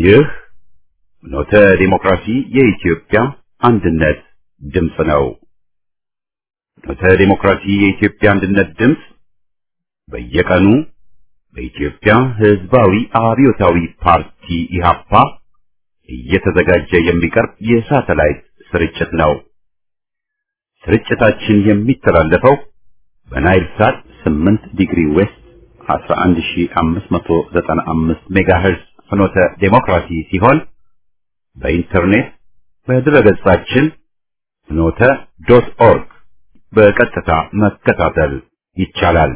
ይህ ኖተ ዲሞክራሲ የኢትዮጵያ አንድነት ድምፅ ነው። ኖተ ዲሞክራሲ የኢትዮጵያ አንድነት ድምፅ በየቀኑ በኢትዮጵያ ሕዝባዊ አብዮታዊ ፓርቲ ኢህአፓ እየተዘጋጀ የሚቀርብ የሳተላይት ስርጭት ነው። ስርጭታችን የሚተላለፈው በናይል ሳት 8 ዲግሪ ዌስት 11595 ሜጋሄርዝ ፍኖተ ዴሞክራሲ ሲሆን በኢንተርኔት በድረገጻችን ፍኖተ ዶት ኦርግ በቀጥታ መከታተል ይቻላል።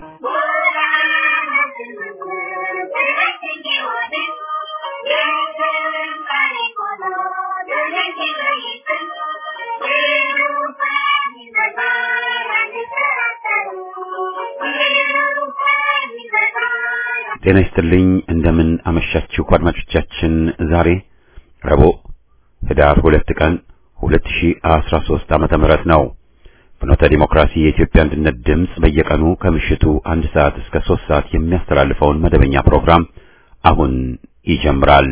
ጤና ይስጥልኝ። እንደምን አመሻችሁ አድማጮቻችን። ዛሬ ረቡዕ ህዳር ሁለት ቀን 2013 ዓመተ ምህረት ነው። ፍኖተ ዲሞክራሲ የኢትዮጵያ አንድነት ድምፅ በየቀኑ ከምሽቱ አንድ ሰዓት እስከ ሶስት ሰዓት የሚያስተላልፈውን መደበኛ ፕሮግራም አሁን ይጀምራል።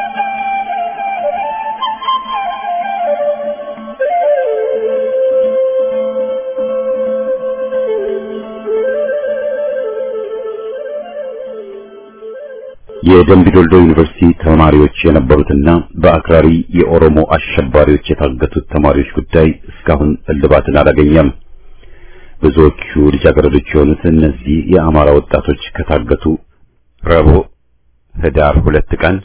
የደምቢ ዶልዶ ዩኒቨርሲቲ ተማሪዎች የነበሩትና በአክራሪ የኦሮሞ አሸባሪዎች የታገቱት ተማሪዎች ጉዳይ እስካሁን እልባትን አላገኘም። ብዙዎቹ ልጃገረዶች የሆኑት እነዚህ የአማራ ወጣቶች ከታገቱ ረቡዕ ህዳር ሁለት ቀን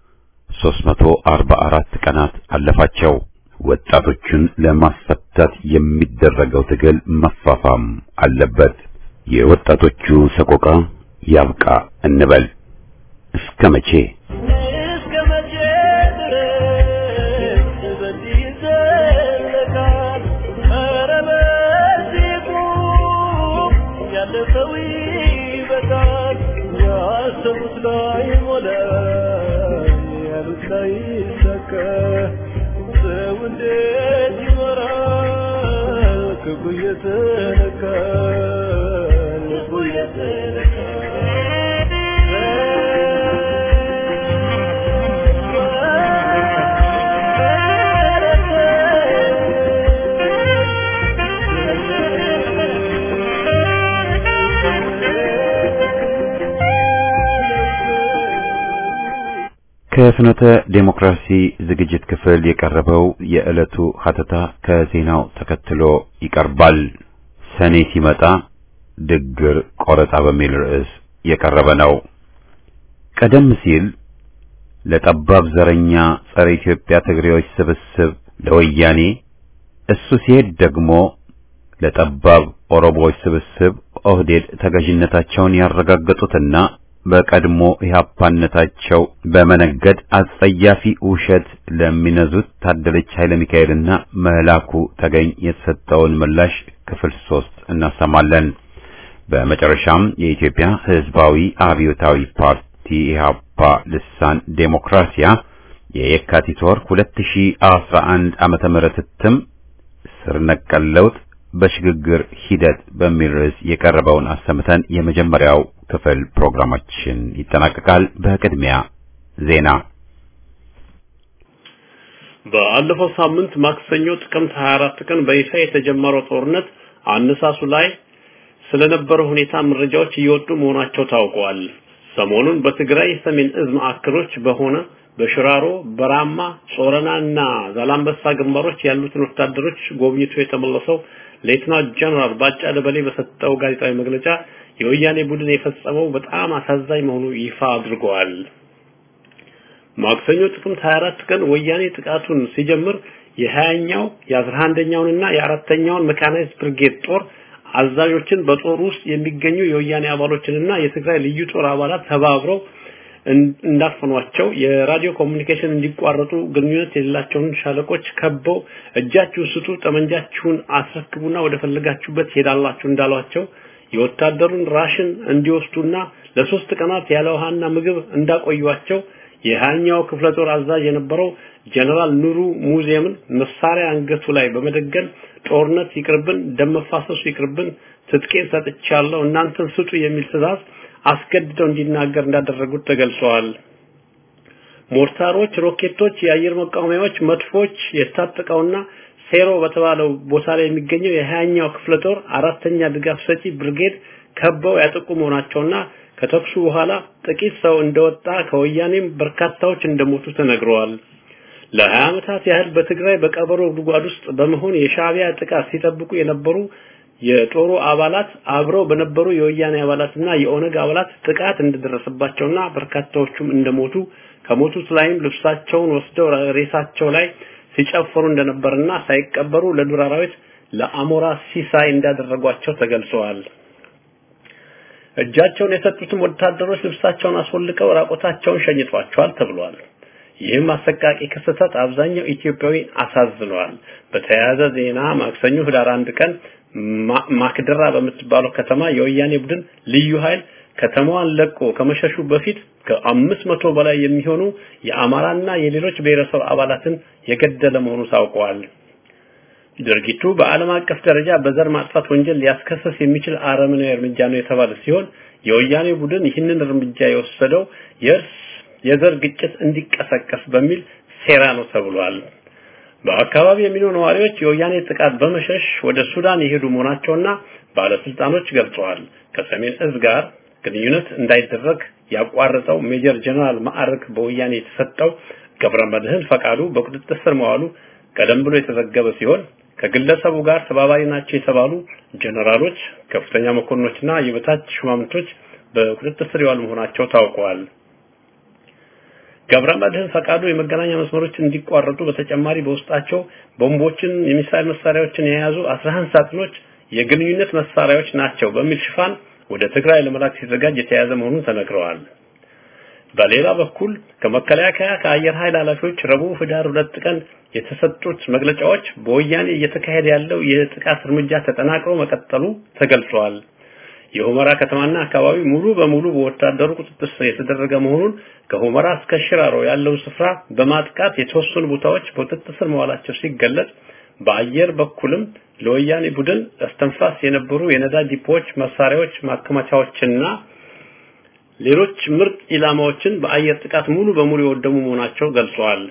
344 ቀናት አለፋቸው። ወጣቶቹን ለማስፈታት የሚደረገው ትግል መፋፋም አለበት። የወጣቶቹ ሰቆቃ ያብቃ እንበል። እስከ መቼ እስከ መቼ ድረስ በዚህ ይዘለቃል? ኧረ በዚህ ቁም፣ ያለፈው ይበቃል። ያሰቡት ላይ ሞላ፣ ያሉት ላይ ይሳካ። ሰው እንዴት ይኖራል? ክፉ እየተነካ ልቡ ከፍኖተ ዴሞክራሲ ዝግጅት ክፍል የቀረበው የዕለቱ ሀተታ ከዜናው ተከትሎ ይቀርባል። ሰኔ ሲመጣ ድግር ቆረጣ በሚል ርዕስ የቀረበ ነው። ቀደም ሲል ለጠባብ ዘረኛ ጸረ ኢትዮጵያ ትግሬዎች ስብስብ ለወያኔ፣ እሱ ሲሄድ ደግሞ ለጠባብ ኦሮሞዎች ስብስብ ኦህዴድ ተገዥነታቸውን ያረጋገጡትና በቀድሞ ኢህአፓነታቸው በመነገድ አጸያፊ ውሸት ለሚነዙት ታደለች ኃይለ ሚካኤልና መላኩ ተገኝ የተሰጠውን ምላሽ ክፍል ሶስት እናሰማለን። በመጨረሻም የኢትዮጵያ ሕዝባዊ አብዮታዊ ፓርቲ ኢህአፓ ልሳን ዴሞክራሲያ የየካቲት ወር 2011 ዓመተ ምህረት እትም ስር ነቀል ለውጥ በሽግግር ሂደት በሚል ርዕስ የቀረበውን አሰምተን የመጀመሪያው ክፍል ፕሮግራማችን ይጠናቀቃል። በቅድሚያ ዜና። በአለፈው ሳምንት ማክሰኞ ጥቅምት 24 ቀን በይፋ የተጀመረው ጦርነት አነሳሱ ላይ ስለነበረው ሁኔታ መረጃዎች እየወጡ መሆናቸው ታውቋል። ሰሞኑን በትግራይ ሰሜን እዝ ማዕከሎች በሆነ በሽራሮ፣ በራማ፣ ጾረናና ዛላምበሳ ግንባሮች ያሉትን ወታደሮች ጎብኝቶ የተመለሰው ሌትናንት ጀነራል ባጫ ደበሌ በሰጠው ጋዜጣዊ መግለጫ የወያኔ ቡድን የፈጸመው በጣም አሳዛኝ መሆኑ ይፋ አድርገዋል። ማክሰኞ ጥቅምት 24 ቀን ወያኔ ጥቃቱን ሲጀምር የሀያኛው የአስራ አንደኛውንና የአራተኛውን መካናይዝድ ብርጌድ ጦር አዛዦችን በጦር ውስጥ የሚገኙ የወያኔ አባሎችንና የትግራይ ልዩ ጦር አባላት ተባብረው እንዳፈኗቸው የራዲዮ ኮሙኒኬሽን እንዲቋረጡ ግንኙነት የሌላቸውን ሻለቆች ከበው እጃችሁን ስጡ፣ ጠመንጃችሁን አስረክቡና ወደ ፈለጋችሁበት ሄዳላችሁ እንዳሏቸው የወታደሩን ራሽን እንዲወስዱና ለሶስት ቀናት ያለ ውሃና ምግብ እንዳቆዩቸው የሃያኛው ክፍለ ጦር አዛዥ የነበረው ጀነራል ኑሩ ሙዚየምን መሳሪያ አንገቱ ላይ በመደገን ጦርነት ይቅርብን፣ ደም መፋሰሱ ይቅርብን፣ ትጥቄን ሰጥቻለሁ እናንተን ስጡ የሚል ትዕዛዝ አስገድደው እንዲናገር እንዳደረጉት ተገልጸዋል። ሞርታሮች፣ ሮኬቶች፣ የአየር መቃወሚያዎች፣ መድፎች የታጠቀውና ሴሮ በተባለው ቦታ ላይ የሚገኘው የሀያኛው ክፍለ ጦር አራተኛ ድጋፍ ሰጪ ብርጌድ ከበው ያጠቁ መሆናቸውና ከተኩሱ በኋላ ጥቂት ሰው እንደወጣ ከወያኔም በርካታዎች እንደሞቱ ተነግረዋል። ለሀያ ዓመታት ያህል በትግራይ በቀበሮ ጉድጓድ ውስጥ በመሆን የሻዕቢያ ጥቃት ሲጠብቁ የነበሩ የጦሩ አባላት አብረው በነበሩ የወያኔ አባላትና የኦነግ አባላት ጥቃት እንደደረሰባቸውና በርካታዎቹም እንደሞቱ ከሞቱት ላይም ልብሳቸውን ወስደው ሬሳቸው ላይ ሲጨፍሩ እንደነበርና ሳይቀበሩ ለዱር አራዊት ለአሞራ ሲሳይ እንዳደረጓቸው ተገልጸዋል። እጃቸውን የሰጡትም ወታደሮች ልብሳቸውን አስወልቀው ራቆታቸውን ሸኝቷቸዋል ተብሏል። ይህም አሰቃቂ ክስተት አብዛኛው ኢትዮጵያዊ አሳዝነዋል። በተያያዘ ዜና ማክሰኞ ህዳር አንድ ቀን ማክደራ በምትባለው ከተማ የወያኔ ቡድን ልዩ ኃይል ከተማዋን ለቆ ከመሸሹ በፊት ከአምስት መቶ በላይ የሚሆኑ የአማራና የሌሎች ብሔረሰብ አባላትን የገደለ መሆኑ ታውቋል። ድርጊቱ በዓለም አቀፍ ደረጃ በዘር ማጥፋት ወንጀል ሊያስከሰስ የሚችል አረመኔያዊ እርምጃ ነው የተባለ ሲሆን የወያኔ ቡድን ይህንን እርምጃ የወሰደው የእርስ የዘር ግጭት እንዲቀሰቀስ በሚል ሴራ ነው ተብሏል። በአካባቢ የሚኖሩ ነዋሪዎች የወያኔ ጥቃት በመሸሽ ወደ ሱዳን የሄዱ መሆናቸውና ባለስልጣኖች ገልጸዋል። ከሰሜን እዝ ጋር ግንኙነት እንዳይደረግ ያቋረጠው ሜጀር ጀነራል ማዕረግ በወያኔ የተሰጠው ገብረ መድህን ፈቃዱ በቁጥጥር ስር መዋሉ ቀደም ብሎ የተዘገበ ሲሆን ከግለሰቡ ጋር ተባባሪ ናቸው የተባሉ ጀነራሎች፣ ከፍተኛ መኮንኖችና የበታች ሹማምንቶች በቁጥጥር ስር የዋሉ መሆናቸው ታውቀዋል። ገብረ መድህን ፈቃዱ የመገናኛ መስመሮች እንዲቋረጡ በተጨማሪ በውስጣቸው ቦምቦችን፣ የሚሳይል መሳሪያዎችን የያዙ 11 ሳጥኖች የግንኙነት መሳሪያዎች ናቸው በሚል ሽፋን ወደ ትግራይ ለመላክ ሲዘጋጅ የተያዘ መሆኑን ተነግረዋል። በሌላ በኩል ከመከላከያ ከአየር ኃይል ኃላፊዎች ረቡዕ ህዳር ሁለት ቀን የተሰጡት መግለጫዎች በወያኔ እየተካሄደ ያለው የጥቃት እርምጃ ተጠናክሮ መቀጠሉ ተገልጿል። የሁመራ ከተማና አካባቢ ሙሉ በሙሉ በወታደሩ ቁጥጥር ስር የተደረገ መሆኑን ከሁመራ እስከ ሽራሮ ያለው ስፍራ በማጥቃት የተወሰኑ ቦታዎች በቁጥጥር ስር መዋላቸው ሲገለጽ በአየር በኩልም ለወያኔ ቡድን እስተንፋስ የነበሩ የነዳጅ ዲፖዎች፣ መሳሪያዎች፣ ማከማቻዎችና ሌሎች ምርጥ ኢላማዎችን በአየር ጥቃት ሙሉ በሙሉ የወደሙ መሆናቸው ገልጸዋል።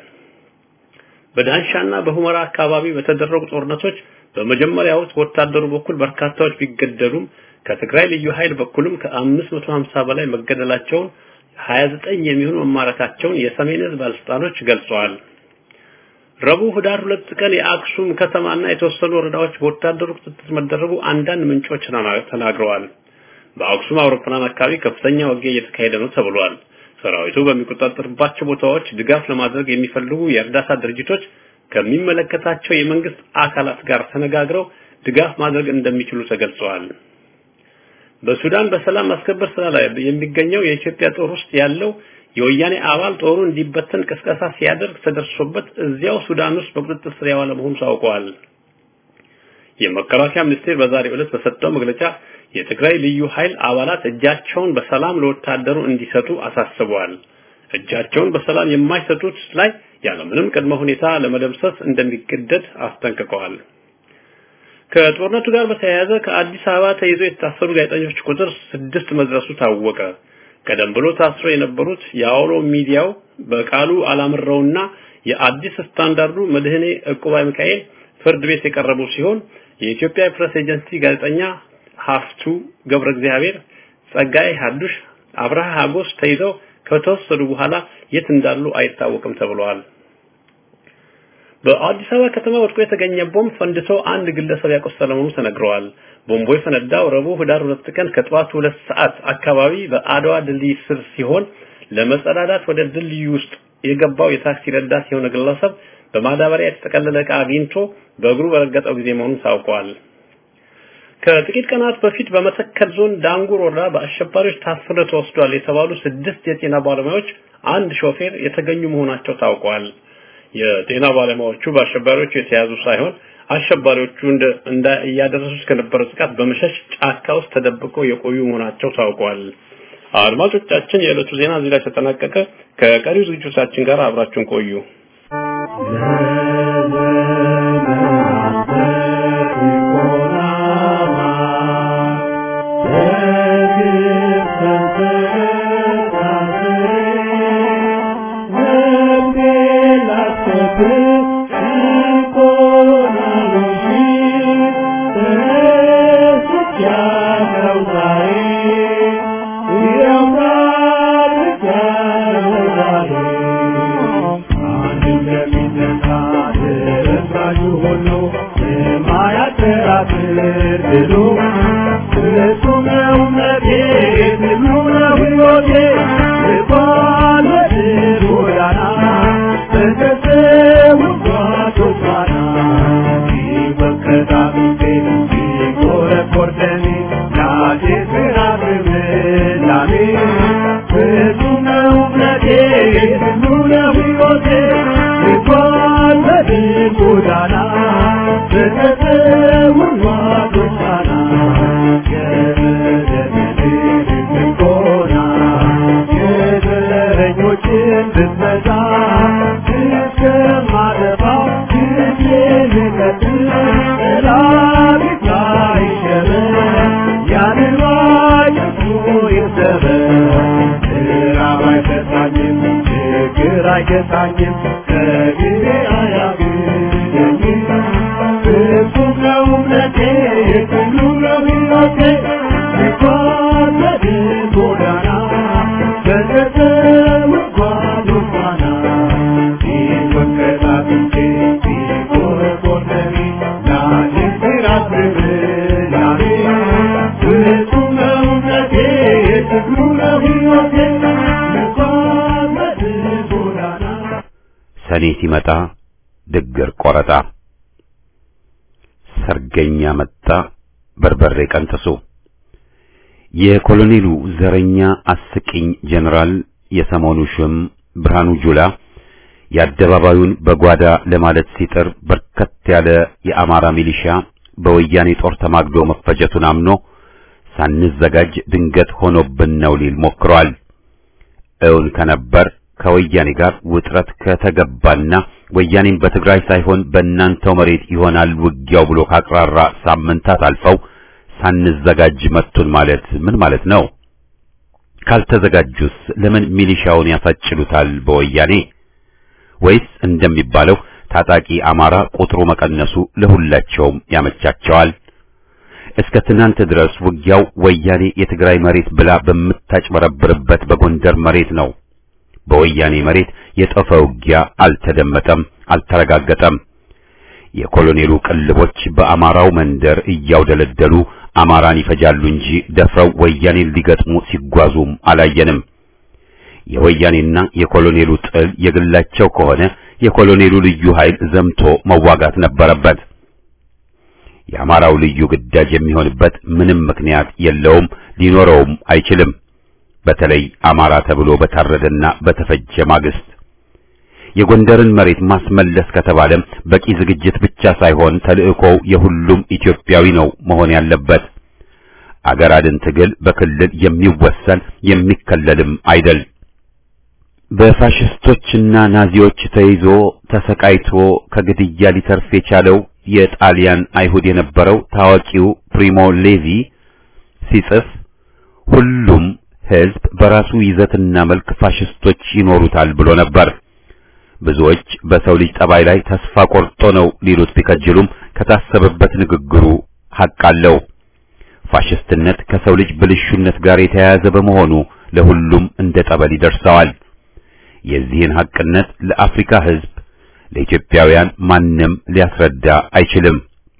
በዳንሻና በሁመራ አካባቢ በተደረጉ ጦርነቶች በመጀመሪያው ወታደሩ በኩል በርካታዎች ቢገደሉም ከትግራይ ልዩ ኃይል በኩልም ከ550 በላይ መገደላቸውን 29 የሚሆኑ መማረካቸውን የሰሜን ዕዝ ባለስልጣኖች ገልጸዋል። ረቡዕ ህዳር ሁለት ቀን የአክሱም ከተማና የተወሰኑ ወረዳዎች በወታደሩ ቁጥጥር መደረጉ አንዳንድ ምንጮች ተናግረዋል። በአክሱም አውሮፕላን አካባቢ ከፍተኛ ውጊያ እየተካሄደ ነው ተብሏል። ሰራዊቱ በሚቆጣጠርባቸው ቦታዎች ድጋፍ ለማድረግ የሚፈልጉ የእርዳታ ድርጅቶች ከሚመለከታቸው የመንግስት አካላት ጋር ተነጋግረው ድጋፍ ማድረግ እንደሚችሉ ተገልጸዋል። በሱዳን በሰላም ማስከበር ስራ ላይ የሚገኘው የኢትዮጵያ ጦር ውስጥ ያለው የወያኔ አባል ጦሩ እንዲበተን ቅስቀሳ ሲያደርግ ተደርሶበት እዚያው ሱዳን ውስጥ በቁጥጥር ስር ያዋለ መሆኑ ታውቋል። የመከላከያ ሚኒስቴር በዛሬው ዕለት በሰጠው መግለጫ የትግራይ ልዩ ኃይል አባላት እጃቸውን በሰላም ለወታደሩ እንዲሰጡ አሳስበዋል። እጃቸውን በሰላም የማይሰጡት ላይ ያለምንም ቅድመ ሁኔታ ለመደምሰስ እንደሚገደድ አስጠንቅቀዋል። ከጦርነቱ ጋር በተያያዘ ከአዲስ አበባ ተይዞ የታሰሩ ጋዜጠኞች ቁጥር ስድስት መድረሱ ታወቀ። ቀደም ብሎ ታስሮ የነበሩት የአውሎ ሚዲያው በቃሉ አላምረውና የአዲስ ስታንዳርዱ መድህኔ ዕቁባይ ሚካኤል ፍርድ ቤት የቀረቡ ሲሆን የኢትዮጵያ ፕሬስ ኤጀንሲ ጋዜጠኛ ሀፍቱ ገብረ እግዚአብሔር፣ ጸጋይ ሀዱሽ፣ አብርሃ ሀጎስ ተይዘው ከተወሰዱ በኋላ የት እንዳሉ አይታወቅም ተብለዋል። በአዲስ አበባ ከተማ ወድቆ የተገኘ ቦምብ ፈንድቶ አንድ ግለሰብ ያቆሰለ መሆኑ ተነግረዋል። ቦምቡ የፈነዳው ረቡዕ ህዳር ሁለት ቀን ከጠዋቱ ሁለት ሰዓት አካባቢ በአድዋ ድልድይ ስር ሲሆን ለመጸዳዳት ወደ ድልድዩ ውስጥ የገባው የታክሲ ረዳት የሆነ ግለሰብ በማዳበሪያ የተጠቀለለ ዕቃ አግኝቶ በእግሩ በረገጠው ጊዜ መሆኑን ታውቋል። ከጥቂት ቀናት በፊት በመተከል ዞን ዳንጉር ወረዳ በአሸባሪዎች ታፍነው ተወስዷል የተባሉ ስድስት የጤና ባለሙያዎች አንድ ሾፌር የተገኙ መሆናቸው ታውቋል። የጤና ባለሙያዎቹ በአሸባሪዎቹ የተያዙ ሳይሆን አሸባሪዎቹ እንደ እንዳ እያደረሱት ከነበረው ጥቃት በመሸሽ ጫካ ውስጥ ተደብቀው የቆዩ መሆናቸው ታውቋል። አድማጮቻችን፣ የዕለቱ ዜና እዚህ ላይ ተጠናቀቀ። ከቀሪው ዝግጅቶቻችን ጋር አብራችሁን ቆዩ። Thank you. አይገታኝም ከግቤ አያግደኝም ፍጹም ነው እምነቴ ሁሉ ነው ሕይወቴ ስጓዝ ጎዳና በገጠር ጓዝ ፋና ሲወቀጥ አጥንቴ ሲቆረቆር ደሜ ላኔ ሲራብብ ላኔ ፍጹም ነው እምነቴ ሁሉ ነው ሕይወቴ ስጓዝ ጎዳና ሰኔ ሲመጣ ድግር ቆረጣ ሰርገኛ መጣ በርበሬ ቀንጥሱ የኮሎኔሉ ዘረኛ አስቂኝ ጀነራል የሰሞኑ ሹም ብርሃኑ ጁላ የአደባባዩን በጓዳ ለማለት ሲጥር በርከት ያለ የአማራ ሚሊሻ በወያኔ ጦር ተማግዶ መፈጀቱን አምኖ ሳንዘጋጅ ድንገት ሆኖብን ነው ሊል ሞክሯል። እውን ከነበር ከወያኔ ጋር ውጥረት ከተገባና ወያኔም በትግራይ ሳይሆን በእናንተው መሬት ይሆናል ውጊያው ብሎ ካቅራራ ሳምንታት አልፈው ሳንዘጋጅ መቱን ማለት ምን ማለት ነው? ካልተዘጋጁስ ለምን ሚሊሻውን ያሳጭሉታል በወያኔ? ወይስ እንደሚባለው ታጣቂ አማራ ቁጥሩ መቀነሱ ለሁላቸውም ያመቻቸዋል? እስከ ትናንት ድረስ ውጊያው ወያኔ የትግራይ መሬት ብላ በምታጭበረብርበት በጎንደር መሬት ነው። በወያኔ መሬት የጠፈ ውጊያ አልተደመጠም፣ አልተረጋገጠም። የኮሎኔሉ ቅልቦች በአማራው መንደር እያውደለደሉ አማራን ይፈጃሉ እንጂ ደፍረው ወያኔን ሊገጥሙ ሲጓዙም አላየንም። የወያኔና የኮሎኔሉ ጥል የግላቸው ከሆነ የኮሎኔሉ ልዩ ኃይል ዘምቶ መዋጋት ነበረበት። የአማራው ልዩ ግዳጅ የሚሆንበት ምንም ምክንያት የለውም፣ ሊኖረውም አይችልም። በተለይ አማራ ተብሎ በታረደና በተፈጀ ማግስት የጎንደርን መሬት ማስመለስ ከተባለም በቂ ዝግጅት ብቻ ሳይሆን ተልእኮው የሁሉም ኢትዮጵያዊ ነው መሆን ያለበት። አገር አድን ትግል በክልል የሚወሰን የሚከለልም አይደል። በፋሽስቶችና ናዚዎች ተይዞ ተሰቃይቶ ከግድያ ሊተርፍ የቻለው የጣሊያን አይሁድ የነበረው ታዋቂው ፕሪሞ ሌቪ ሲጽፍ ሁሉም ሕዝብ በራሱ ይዘትና መልክ ፋሽስቶች ይኖሩታል ብሎ ነበር። ብዙዎች በሰው ልጅ ጠባይ ላይ ተስፋ ቆርጦ ነው ሊሉት ቢከጅሉም ከታሰበበት ንግግሩ ሐቅ አለው። ፋሽስትነት ከሰው ልጅ ብልሹነት ጋር የተያያዘ በመሆኑ ለሁሉም እንደ ጠበል ይደርሰዋል። የዚህን ሐቅነት ለአፍሪካ ሕዝብ ለኢትዮጵያውያን ማንም ሊያስረዳ አይችልም።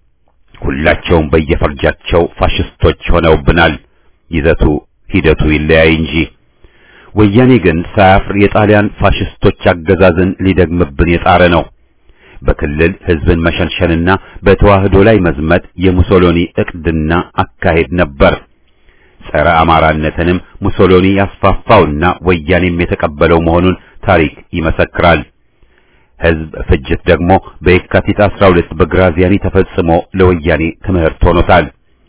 ሁላቸውም በየፈርጃቸው ፋሽስቶች ሆነውብናል። ይዘቱ ሂደቱ ይለያይ እንጂ ወያኔ ግን ሳያፍር የጣሊያን ፋሽስቶች አገዛዝን ሊደግምብን የጣረ ነው። በክልል ሕዝብን መሸንሸንና በተዋህዶ ላይ መዝመት የሙሶሎኒ ዕቅድና አካሄድ ነበር። ጸረ አማራነትንም ሙሶሎኒ ያስፋፋውና ወያኔም የተቀበለው መሆኑን ታሪክ ይመሰክራል። ሕዝብ ፍጅት ደግሞ በየካቲት 12 በግራዚያኒ ተፈጽሞ ለወያኔ ትምህርት ሆኖታል።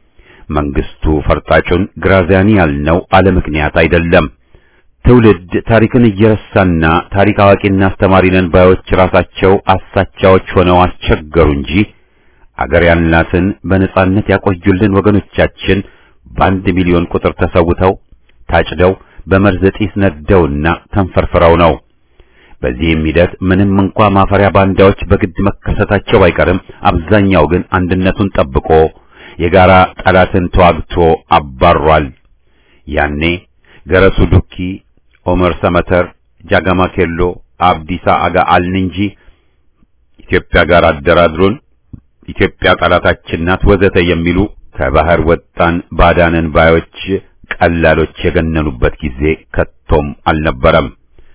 መንግስቱ ፈርጣጩን ግራዚያኒ ያልነው አለ ምክንያት አይደለም። ትውልድ ታሪክን እየረሳና ታሪክ አዋቂና አስተማሪ ነን ባዮች ራሳቸው አሳቻዎች ሆነው አስቸገሩ እንጂ አገር ያልናትን በነጻነት ያቆዩልን ወገኖቻችን በአንድ ሚሊዮን ቁጥር ተሰውተው ታጭደው በመርዝ ጢስ ነደውና ተንፈርፍረው ነው። በዚህም ሂደት ምንም እንኳ ማፈሪያ ባንዳዎች በግድ መከሰታቸው ባይቀርም አብዛኛው ግን አንድነቱን ጠብቆ የጋራ ጠላትን ተዋግቶ አባሯል። ያኔ ገረሱ ዱኪ፣ ኦመር ሰመተር፣ ጃጋማ ኬሎ፣ አብዲሳ አጋ አልን እንጂ ኢትዮጵያ ጋር አደራድሩን፣ ኢትዮጵያ ጠላታችን ናት ወዘተ የሚሉ ከባህር ወጣን ባዳነን ባዮች ቀላሎች የገነኑበት ጊዜ ከቶም አልነበረም።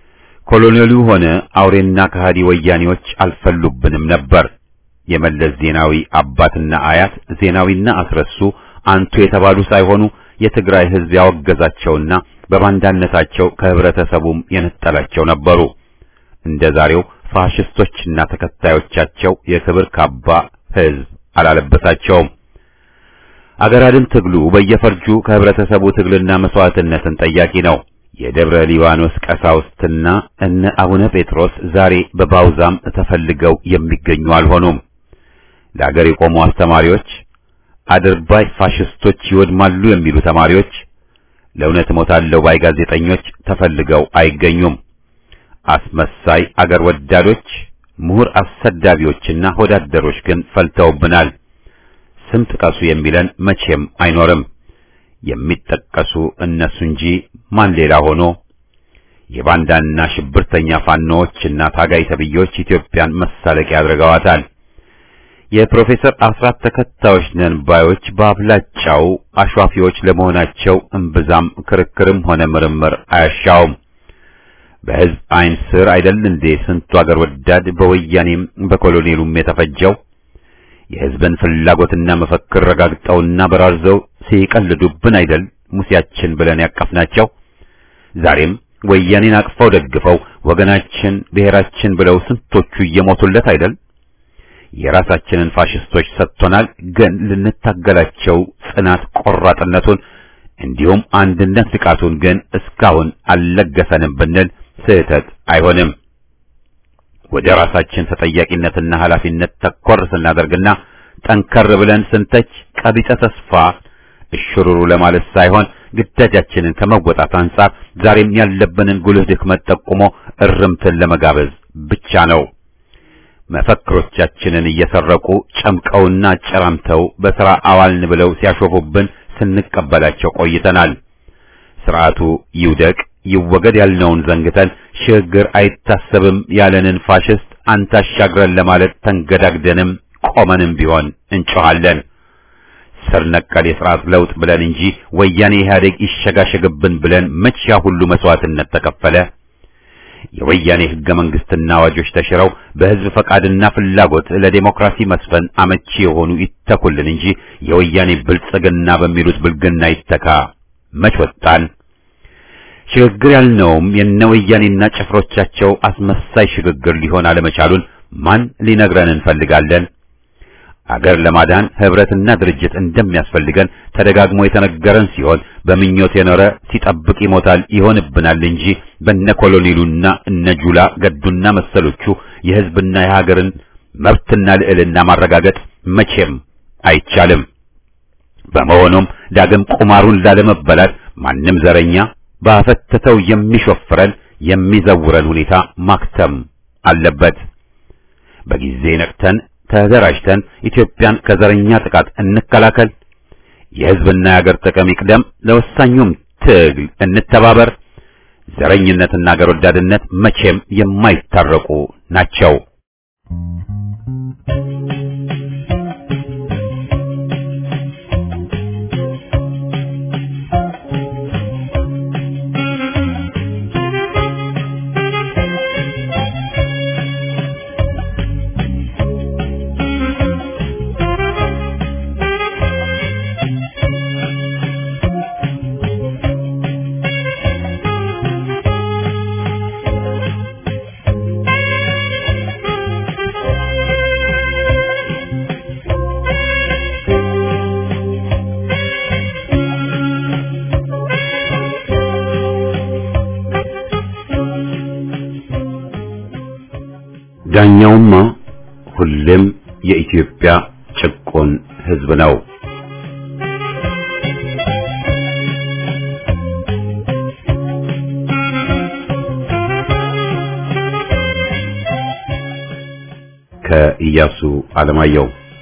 ኮሎኔሉ ሆነ አውሬና ከሃዲ ወያኔዎች አልፈሉብንም ነበር። የመለስ ዜናዊ አባትና አያት ዜናዊና አስረሱ አንቱ የተባሉ ሳይሆኑ የትግራይ ሕዝብ ያወገዛቸውና በባንዳነታቸው ከህብረተሰቡም የነጠላቸው ነበሩ። እንደ ዛሬው ፋሽስቶችና ተከታዮቻቸው የክብር ካባ ሕዝብ አላለበሳቸውም። አገር አድን ትግሉ በየፈርጁ ከህብረተሰቡ ትግልና መስዋዕትነትን ጠያቂ ነው። የደብረ ሊባኖስ ቀሳውስትና እነ አቡነ ጴጥሮስ ዛሬ በባውዛም ተፈልገው የሚገኙ አልሆኑም። ለአገር የቆሙ አስተማሪዎች፣ አድርባይ ፋሽስቶች ይወድማሉ የሚሉ ተማሪዎች፣ ለእውነት እሞታለሁ ባይ ጋዜጠኞች ተፈልገው አይገኙም። አስመሳይ አገር ወዳዶች፣ ምሁር አሰዳቢዎችና ወዳደሮች ግን ፈልተውብናል። ስም ጥቀሱ የሚለን መቼም አይኖርም። የሚጠቀሱ እነሱ እንጂ ማን ሌላ ሆኖ የባንዳና ሽብርተኛ ፋኖዎችና ታጋይ ተብዮች ኢትዮጵያን መሳለቂያ አድርገዋታል። የፕሮፌሰር አስራት ተከታዮች ነን ባዮች በአብላጫው አሿፊዎች ለመሆናቸው እምብዛም ክርክርም ሆነ ምርምር አያሻውም። በሕዝብ ዓይን ስር አይደል እንዴ ስንቱ አገር ወዳድ በወያኔም በኮሎኔሉም የተፈጀው? የሕዝብን ፍላጎትና መፈክር ረጋግጠውና በራርዘው ሲቀልዱብን አይደል ሙሴያችን ብለን ያቀፍናቸው? ዛሬም ወያኔን አቅፈው ደግፈው ወገናችን ብሔራችን ብለው ስንቶቹ እየሞቱለት አይደል? የራሳችንን ፋሽስቶች ሰጥቶናል። ግን ልንታገላቸው ጽናት ቆራጥነቱን እንዲሁም አንድነት ንቃቱን ግን እስካሁን አልለገሰንም ብንል ስህተት አይሆንም። ወደ ራሳችን ተጠያቂነትና ኃላፊነት ተኮር ስናደርግና ጠንከር ብለን ስንተች ቀቢጸ ተስፋ እሽሩሩ ለማለት ሳይሆን ግዳጃችንን ከመወጣት አንጻር ዛሬም ያለብንን ጉልህ ድክመት ጠቁሞ እርምትን ለመጋበዝ ብቻ ነው። መፈክሮቻችንን እየሰረቁ ጨምቀውና አጨራምተው በሥራ አዋልን ብለው ሲያሾፉብን ስንቀበላቸው ቆይተናል። ስርዓቱ ይውደቅ ይወገድ ያልነውን ዘንግተን ሽግግር አይታሰብም ያለንን ፋሽስት አንታሻግረን ለማለት ተንገዳግደንም ቆመንም ቢሆን እንጮኻለን። ስር ነቀል የሥርዓት ለውጥ ብለን እንጂ ወያኔ ኢህአዴግ ይሸጋሸግብን ብለን መቼ ያ ሁሉ መስዋዕትነት ተከፈለ? የወያኔ ሕገ መንግሥትና አዋጆች ተሽረው በሕዝብ ፈቃድና ፍላጎት ለዴሞክራሲ መስፈን አመቺ የሆኑ ይተኩልን እንጂ የወያኔ ብልጽግና በሚሉት ብልግና ይተካ መች ወጣን? ሽግግር ያልነውም የነ ወያኔና ጭፍሮቻቸው አስመሳይ ሽግግር ሊሆን አለመቻሉን ማን ሊነግረን እንፈልጋለን? አገር ለማዳን ህብረትና ድርጅት እንደሚያስፈልገን ተደጋግሞ የተነገረን ሲሆን በምኞት የኖረ ሲጠብቅ ይሞታል ይሆንብናል እንጂ በነ ኮሎኔሉና እነ ጁላ ገዱና መሰሎቹ የህዝብና የሀገርን መብትና ልዕልና ማረጋገጥ መቼም አይቻልም። በመሆኑም ዳግም ቁማሩን ላለመበላት ማንም ዘረኛ ባፈተተው የሚሾፍረን የሚዘውረን ሁኔታ ማክተም አለበት። በጊዜ ነቅተን ተደራጅተን ኢትዮጵያን ከዘረኛ ጥቃት እንከላከል። የህዝብና የሀገር ጥቅም ይቅደም። ለወሳኙም ትግል እንተባበር። ዘረኝነትና አገር ወዳድነት መቼም የማይታረቁ ናቸው። ዳኛውማ ሁሌም የኢትዮጵያ ጭቆን ህዝብ ነው። ከኢያሱ አለማየሁ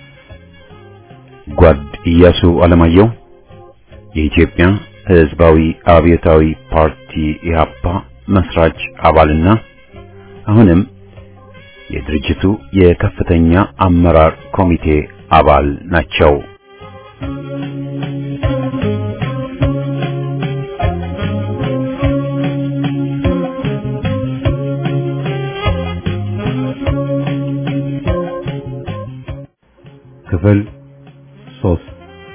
ጓድ ኢያሱ አለማየሁ የኢትዮጵያ ህዝባዊ አብዮታዊ ፓርቲ ኢህአፓ መስራች አባልና አሁንም የድርጅቱ የከፍተኛ አመራር ኮሚቴ አባል ናቸው። ክፍል ሶስት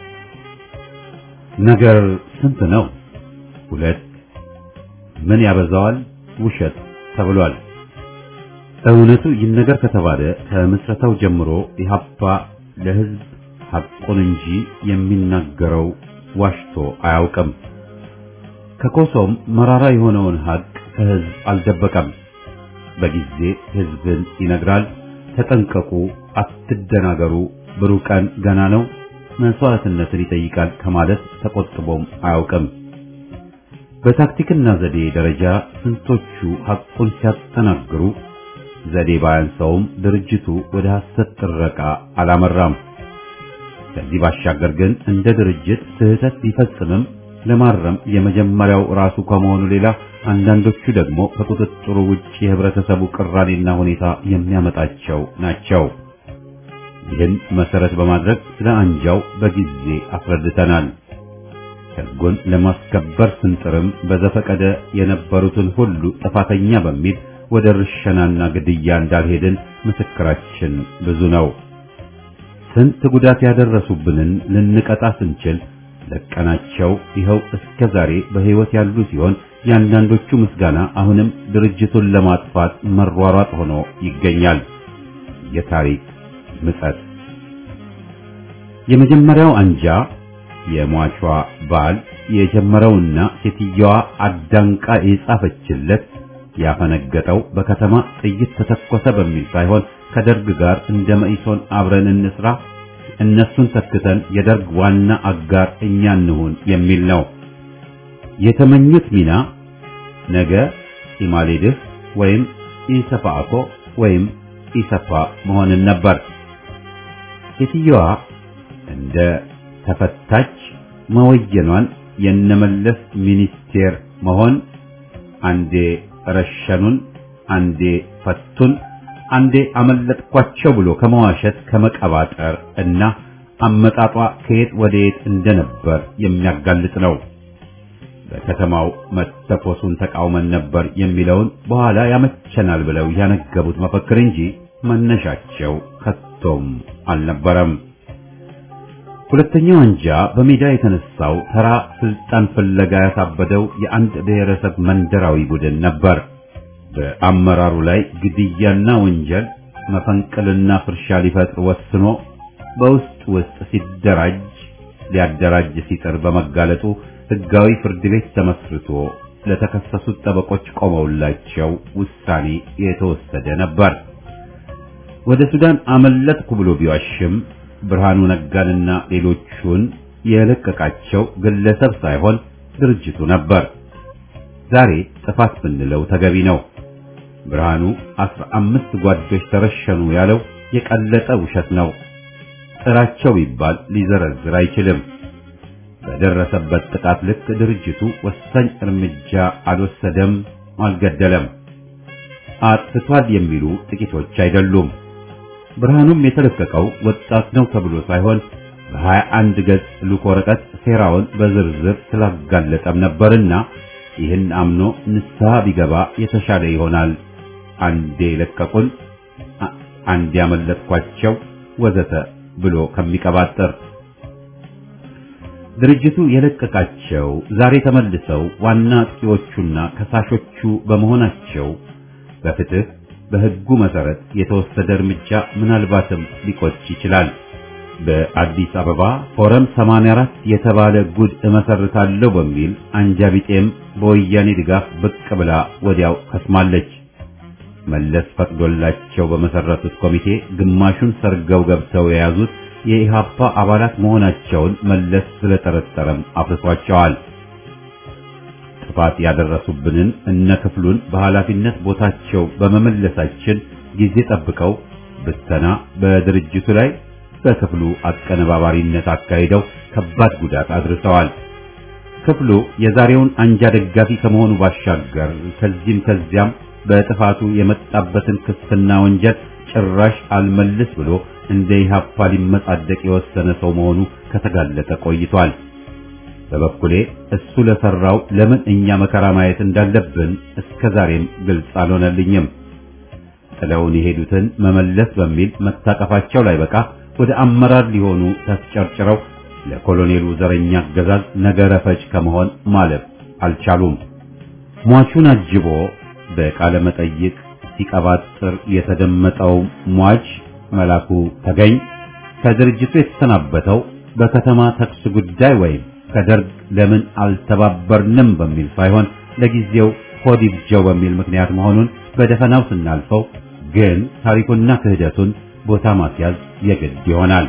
ነገር ስንት ነው? ሁለት ምን ያበዛዋል? ውሸት ተብሏል። እውነቱ ይነገር ከተባለ ከምስረታው ጀምሮ ኢህአፓ ለህዝብ ሐቁን እንጂ የሚናገረው ዋሽቶ አያውቅም። ከኮሶም መራራ የሆነውን ሐቅ ከህዝብ አልደበቀም። በጊዜ ህዝብን ይነግራል። ተጠንቀቁ፣ አትደናገሩ፣ ብሩህ ቀን ገና ነው፣ መስዋዕትነትን ይጠይቃል ከማለት ተቆጥቦም አያውቅም። በታክቲክና ዘዴ ደረጃ ስንቶቹ ሐቁን ሲያጠናግሩ ዘዴ ባያንሰውም ድርጅቱ ወደ ሐሰት ጥረቃ አላመራም። ከዚህ ባሻገር ግን እንደ ድርጅት ስህተት ቢፈጽምም ለማረም የመጀመሪያው ራሱ ከመሆኑ ሌላ አንዳንዶቹ ደግሞ ከቁጥጥሩ ውጭ የህብረተሰቡ ቅራኔና ሁኔታ የሚያመጣቸው ናቸው። ይህን መሰረት በማድረግ ስለ አንጃው በጊዜ አስረድተናል። ሕጉን ለማስከበር ስንጥርም በዘፈቀደ የነበሩትን ሁሉ ጥፋተኛ በሚል ወደ ርሸናና ግድያ እንዳልሄድን ምስክራችን ብዙ ነው። ስንት ጉዳት ያደረሱብንን ልንቀጣ ስንችል ለቀናቸው ይኸው እስከ ዛሬ በሕይወት ያሉ ሲሆን የአንዳንዶቹ ምስጋና አሁንም ድርጅቱን ለማጥፋት መሯሯጥ ሆኖ ይገኛል። የታሪክ ምጸት የመጀመሪያው አንጃ የሟቿ ባል የጀመረውና ሴትየዋ አዳንቃ የጻፈችለት ያፈነገጠው በከተማ ጥይት ተተኮሰ በሚል ሳይሆን ከደርግ ጋር እንደ መኢሶን አብረን እንስራ፣ እነሱን ተክተን የደርግ ዋና አጋር እኛ እንሁን የሚል ነው። የተመኙት ሚና ነገ ኢማሌድህ ወይም ኢሰፓኮ ወይም ኢሰፓ መሆንን ነበር። ሴትየዋ እንደ ተፈታች መወየኗን የነመለስ ሚኒስቴር መሆን አንዴ ረሸኑን፣ አንዴ ፈቱን፣ አንዴ አመለጥኳቸው ብሎ ከመዋሸት ከመቀባጠር እና አመጣጧ ከየት ወደ የት እንደነበር የሚያጋልጥ ነው። በከተማው መተኮሱን ተቃውመን ነበር የሚለውን በኋላ ያመቸናል ብለው ያነገቡት መፈክር እንጂ መነሻቸው ከቶም አልነበረም። ሁለተኛው አንጃ በሜዳ የተነሳው ተራ ስልጣን ፍለጋ ያሳበደው የአንድ ብሔረሰብ መንደራዊ ቡድን ነበር። በአመራሩ ላይ ግድያና ወንጀል፣ መፈንቅልና ፍርሻ ሊፈጥር ወስኖ በውስጥ ውስጥ ሲደራጅ ሊያደራጅ ሲጥር በመጋለጡ ሕጋዊ ፍርድ ቤት ተመስርቶ ለተከሰሱት ጠበቆች ቆመውላቸው ውሳኔ የተወሰደ ነበር። ወደ ሱዳን አመለጥኩ ብሎ ቢዋሽም ብርሃኑ ነጋንና ሌሎቹን የለቀቃቸው ግለሰብ ሳይሆን ድርጅቱ ነበር። ዛሬ ጥፋት ብንለው ተገቢ ነው። ብርሃኑ አስራ አምስት ጓዶች ተረሸኑ ያለው የቀለጠ ውሸት ነው። ጥራቸው ቢባል ሊዘረዝር አይችልም። በደረሰበት ጥቃት ልክ ድርጅቱ ወሳኝ እርምጃ አልወሰደም፣ አልገደለም። አጥፍቷል የሚሉ ጥቂቶች አይደሉም። ብርሃኑም የተለቀቀው ወጣት ነው ተብሎ ሳይሆን በሀያ አንድ ገጽ ልኮ ወረቀት ሴራውን በዝርዝር ስላጋለጠም ነበርና ይህን አምኖ ንስሐ ቢገባ የተሻለ ይሆናል። አንዴ ለቀቁን፣ አንዴ ያመለጥኳቸው ወዘተ ብሎ ከሚቀባጠር ድርጅቱ የለቀቃቸው ዛሬ ተመልሰው ዋና አጥቂዎቹና ከሳሾቹ በመሆናቸው በፍትህ በሕጉ መሰረት የተወሰደ እርምጃ ምናልባትም ሊቆጭ ይችላል። በአዲስ አበባ ፎረም 84 የተባለ ጉድ እመሰርታለሁ በሚል አንጃ ቢጤም በወያኔ ድጋፍ ብቅ ብላ ወዲያው ከስማለች። መለስ ፈቅዶላቸው በመሰረቱት ኮሚቴ ግማሹን ሰርገው ገብተው የያዙት የኢሃፓ አባላት መሆናቸውን መለስ ስለጠረጠረም አፍርሷቸዋል። ጥፋት ያደረሱብንን እነ ክፍሉን በኃላፊነት ቦታቸው በመመለሳችን ጊዜ ጠብቀው ብተና በድርጅቱ ላይ በክፍሉ አቀነባባሪነት አካሂደው ከባድ ጉዳት አድርሰዋል። ክፍሉ የዛሬውን አንጃ ደጋፊ ከመሆኑ ባሻገር ከዚህም ከዚያም በጥፋቱ የመጣበትን ክስና ወንጀል ጭራሽ አልመልስ ብሎ እንደ ኢሃፓ ሊመጻደቅ የወሰነ ሰው መሆኑ ከተጋለጠ ቆይቷል። በበኩሌ እሱ ለሰራው ለምን እኛ መከራ ማየት እንዳለብን እስከ ዛሬም ግልጽ አልሆነልኝም። ጥለውን የሄዱትን መመለስ በሚል መታቀፋቸው ላይ በቃ ወደ አመራር ሊሆኑ ተስጨርጭረው ለኮሎኔሉ ዘረኛ አገዛዝ ነገረ ፈጅ ከመሆን ማለፍ አልቻሉም። ሟቹን አጅቦ በቃለ መጠይቅ ሲቀባጥር የተደመጠው ሟች መላኩ ተገኝ ከድርጅቱ የተሰናበተው በከተማ ተኩስ ጉዳይ ወይም ከደርግ ለምን አልተባበርንም በሚል ሳይሆን ለጊዜው ሆድ ይብጀው በሚል ምክንያት መሆኑን በደፈናው ስናልፈው ግን ታሪኩና ክህደቱን ቦታ ማስያዝ የግድ ይሆናል።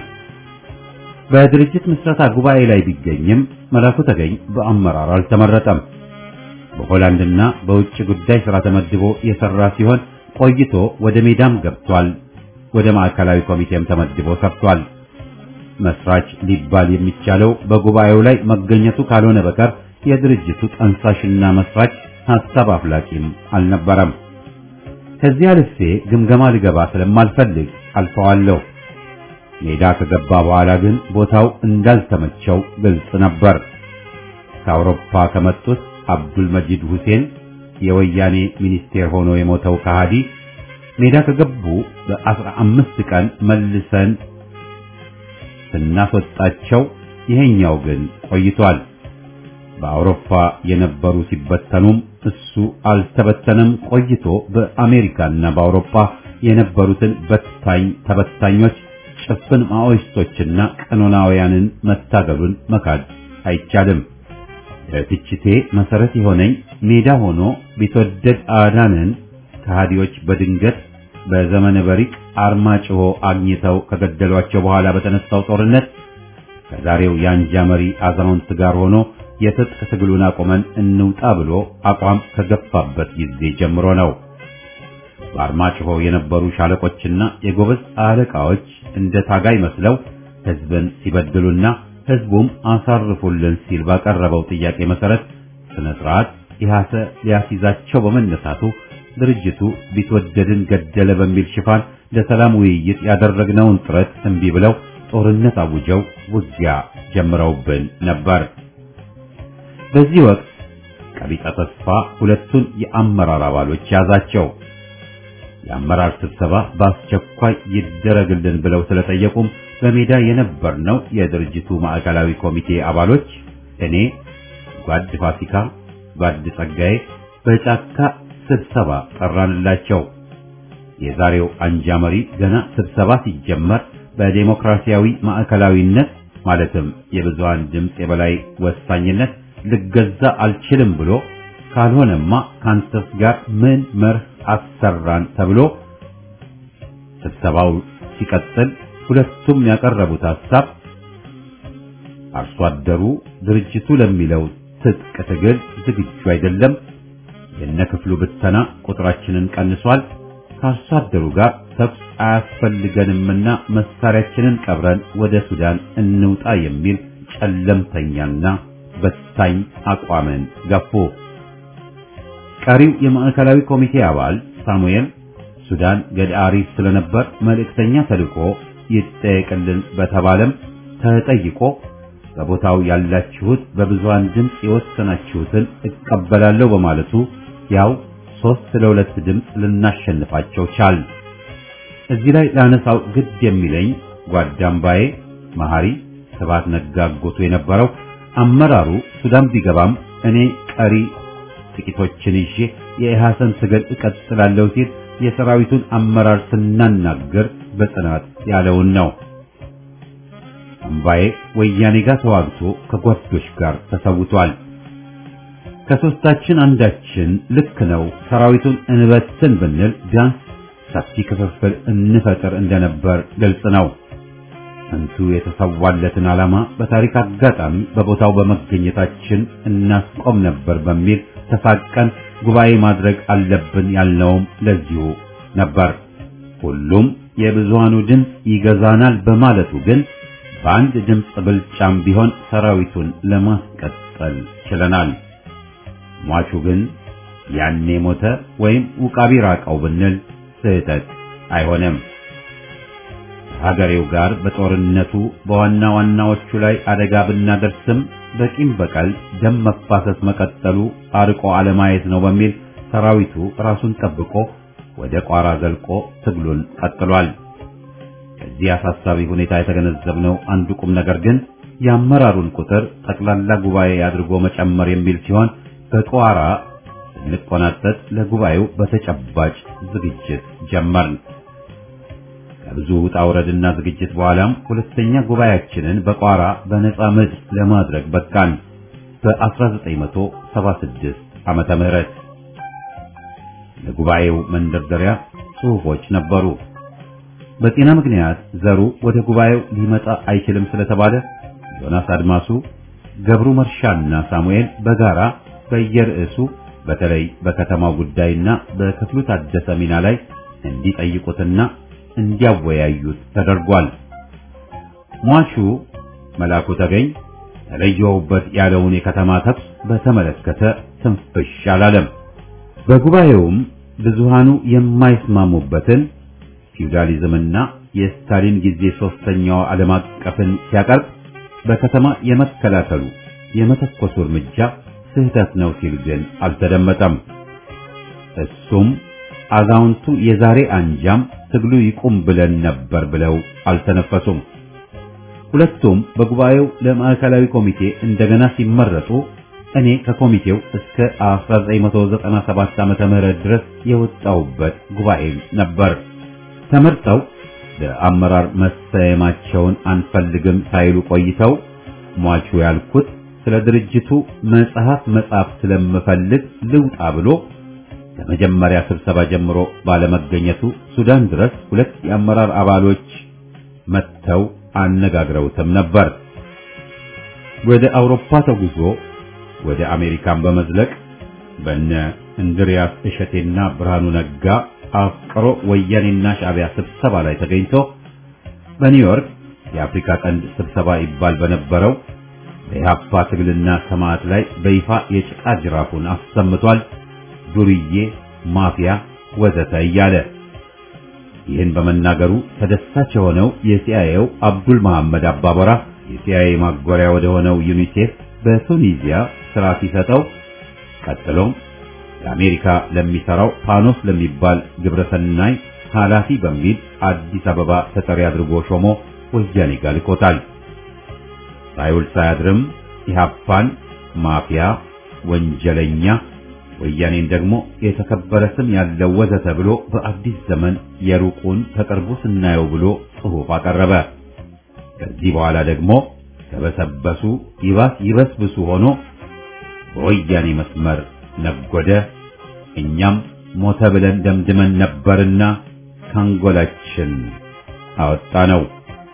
በድርጅት ምስረታ ጉባኤ ላይ ቢገኝም መላኩ ተገኝ በአመራር አልተመረጠም። በሆላንድና በውጭ ጉዳይ ሥራ ተመድቦ የሠራ ሲሆን ቆይቶ ወደ ሜዳም ገብቷል። ወደ ማዕከላዊ ኮሚቴም ተመድቦ ሰርቷል። መስራች ሊባል የሚቻለው በጉባኤው ላይ መገኘቱ ካልሆነ በቀር የድርጅቱ ጠንሳሽና መስራች ሐሳብ አፍላቂም አልነበረም። ከዚህ አልፌ ግምገማ ልገባ ስለማልፈልግ አልፈዋለሁ። ሜዳ ከገባ በኋላ ግን ቦታው እንዳልተመቸው ግልጽ ነበር። ከአውሮፓ ከመጡት አብዱል መጂድ ሁሴን የወያኔ ሚኒስቴር ሆኖ የሞተው ከሃዲ ሜዳ ከገቡ በአስራ አምስት ቀን መልሰን ስናስወጣቸው ይሄኛው ግን ቆይቷል። በአውሮፓ የነበሩ ሲበተኑም እሱ አልተበተነም። ቆይቶ በአሜሪካና በአውሮፓ የነበሩትን በታኝ ተበታኞች ጭፍን ማኦይስቶችና ቀኖናውያንን መታገሉን መካድ አይቻልም። ለትችቴ መሰረት የሆነኝ ሜዳ ሆኖ ቢትወደድ አዳንን ከሃዲዎች በድንገት በዘመነ በሪቅ አርማጭሆ አግኝተው ከገደሏቸው በኋላ በተነሳው ጦርነት ከዛሬው የአንጃ መሪ አዛውንት ጋር ሆኖ የትጥቅ ትግሉን አቁመን እንውጣ ብሎ አቋም ከገፋበት ጊዜ ጀምሮ ነው። በአርማጭሆ የነበሩ ሻለቆችና የጎበዝ አለቃዎች እንደ ታጋይ መስለው ሕዝብን ሲበድሉና ሕዝቡም አሳርፉልን ሲል ባቀረበው ጥያቄ መሰረት ስነ ስርዓት ኢሃሰ ሊያስይዛቸው በመነሳቱ ድርጅቱ ቢትወደድን ገደለ በሚል ሽፋን ለሰላም ውይይት ያደረግነውን ጥረት እምቢ ብለው ጦርነት አውጀው ውጊያ ጀምረውብን ነበር። በዚህ ወቅት ቀቢጸ ተስፋ ሁለቱን የአመራር አባሎች ያዛቸው። የአመራር ስብሰባ በአስቸኳይ ይደረግልን ብለው ስለጠየቁም በሜዳ የነበርነው የድርጅቱ ማዕከላዊ ኮሚቴ አባሎች እኔ፣ ጓድ ፋሲካ፣ ጓድ ጸጋዬ በጫካ ስብሰባ ጠራንላቸው። የዛሬው አንጃ መሪ ገና ስብሰባ ሲጀመር በዴሞክራሲያዊ ማዕከላዊነት ማለትም የብዙሃን ድምፅ የበላይ ወሳኝነት ልገዛ አልችልም ብሎ ካልሆነማ ካንተስ ጋር ምን መርህ አሰራን ተብሎ ስብሰባው ሲቀጥል ሁለቱም ያቀረቡት ሐሳብ አርሶ አደሩ ድርጅቱ ለሚለው ትጥቅ ትግል ዝግጁ አይደለም፣ የነክፍሉ ብተና ቁጥራችንን ቀንሷል፣ ከአርሶ አደሩ ጋር ተኩስ አያስፈልገንምና መሳሪያችንን ቀብረን ወደ ሱዳን እንውጣ የሚል ጨለምተኛና በታኝ አቋምን ገፉ። ቀሪው የማዕከላዊ ኮሚቴ አባል ሳሙኤል ሱዳን ገዳሪፍ ስለነበር መልእክተኛ ተልኮ ይጠየቅልን በተባለም ተጠይቆ በቦታው ያላችሁት በብዙሃን ድምፅ የወሰናችሁትን እቀበላለሁ በማለቱ ያው ሶስት ለሁለት ድምፅ ልናሸንፋቸው ቻል። እዚህ ላይ ላነሳው ግድ የሚለኝ ጓዳምባዬ መሐሪ ስብሐት ነጋ አጎቱ የነበረው አመራሩ ሱዳን ቢገባም እኔ ቀሪ ጥቂቶችን ይዤ የኢሃሰን ትግል እቀጥላለሁ ሲል የሰራዊቱን አመራር ስናናገር በጽናት ያለውን ነው። አምባዬ ወያኔ ጋር ተዋግቶ ከጓዶች ጋር ተሰውቷል። ከሶስታችን አንዳችን ልክ ነው ሰራዊቱን እንበትን ብንል ቢያንስ ሰፊ ክፍፍል እንፈጥር እንደነበር ግልጽ ነው። እንቱ የተሰዋለትን ዓላማ በታሪክ አጋጣሚ በቦታው በመገኘታችን እናስቆም ነበር በሚል ተሳቀን ጉባኤ ማድረግ አለብን ያልነውም ለዚሁ ነበር። ሁሉም የብዙሃኑ ድምፅ ይገዛናል በማለቱ ግን በአንድ ድምፅ ብልጫም ቢሆን ሰራዊቱን ለማስቀጠል ችለናል። ሟቹ ግን ያኔ ሞተ ወይም ውቃቢ ራቀው ብንል ስህተት አይሆንም። ሀገሬው ጋር በጦርነቱ በዋና ዋናዎቹ ላይ አደጋ ብናደርስም በቂም በቀል ደም መፋሰስ መቀጠሉ አርቆ አለማየት ነው በሚል ሰራዊቱ ራሱን ጠብቆ ወደ ቋራ ዘልቆ ትግሉን ቀጥሏል። ከዚህ አሳሳቢ ሁኔታ የተገነዘብነው አንዱ ቁም ነገር ግን የአመራሩን ቁጥር ጠቅላላ ጉባኤ አድርጎ መጨመር የሚል ሲሆን በቋራ ስንቆናጠጥ ለጉባኤው በተጨባጭ ዝግጅት ጀመርን። ከብዙ ውጣ ውረድና ዝግጅት በኋላም ሁለተኛ ጉባኤያችንን በቋራ በነጻ ምድር ለማድረግ በቃን። በ1976 ዓመተ ምህረት ለጉባኤው መንደርደሪያ ጽሑፎች ነበሩ። በጤና ምክንያት ዘሩ ወደ ጉባኤው ሊመጣ አይችልም ስለተባለ ዮናስ አድማሱ፣ ገብሩ መርሻና ሳሙኤል በጋራ በየርዕሱ በተለይ በከተማው ጉዳይና በክፍሉ ታደሰ ሚና ላይ እንዲጠይቁትና እንዲያወያዩት ተደርጓል። ሟቹ መላኩ ተገኝ ተለየውበት ያለውን የከተማ ተኩስ በተመለከተ ትንፍሽ አላለም። በጉባኤውም ብዙሃኑ የማይስማሙበትን ፊውዳሊዝምና የስታሊን ጊዜ ሶስተኛው ዓለም አቀፍን ሲያቀርብ በከተማ የመከላከሉ የመተኮሱ እርምጃ ስህተት ነው ሲል ግን አልተደመጠም። እሱም አዛውንቱ የዛሬ አንጃም ትግሉ ይቁም ብለን ነበር ብለው አልተነፈሱም። ሁለቱም በጉባኤው ለማዕከላዊ ኮሚቴ እንደገና ሲመረጡ እኔ ከኮሚቴው እስከ 1997 ዓመተ ምህረት ድረስ የወጣውበት ጉባኤ ነበር። ተመርጠው ለአመራር መሰየማቸውን አንፈልግም ሳይሉ ቆይተው ሟቹ ያልኩት ስለ ድርጅቱ መጽሐፍ መጻፍ ስለምፈልግ ልውጣ ብሎ ከመጀመሪያ ስብሰባ ጀምሮ ባለመገኘቱ ሱዳን ድረስ ሁለት የአመራር አባሎች መጥተው አነጋግረውትም ነበር። ወደ አውሮፓ ተጉዞ ወደ አሜሪካን በመዝለቅ በነ እንድሪያስ እሸቴና ብርሃኑ ነጋ አፍቅሮ ወያኔና ሻዕቢያ ስብሰባ ላይ ተገኝቶ በኒውዮርክ የአፍሪካ ቀንድ ስብሰባ ይባል በነበረው በኢህአፓ ትግልና ሰማዕት ላይ በይፋ የጭቃ ጅራፉን አሰምቷል። ዱርዬ፣ ማፊያ ወዘተ እያለ ይህን በመናገሩ ተደሳች የሆነው የሲአይኤው አብዱል መሐመድ አባበራ የሲአይኤ ማጎሪያ ወደ ሆነው ዩኒሴፍ በቱኒዚያ ስራ ሲሰጠው ቀጥሎም ለአሜሪካ ለሚሰራው ፓኖስ ለሚባል ግብረሰናይ ኃላፊ በሚል አዲስ አበባ ተጠሪ አድርጎ ሾሞ ወያኔ ጋር ልኮታል። ሳይውል ሳያድርም ኢህአፓን ማፊያ፣ ወንጀለኛ፣ ወያኔን ደግሞ የተከበረ ስም ያለው ወዘተ ብሎ በአዲስ ዘመን የሩቁን ከቅርቡ ስናየው ብሎ ጽሑፍ አቀረበ። ከዚህ በኋላ ደግሞ ተበሰበሱ ይባስ ይበስብሱ ሆኖ በወያኔ መስመር ነጎደ። እኛም ሞተ ብለን ደምድመን ነበርና ካንጎላችን አወጣ ነው።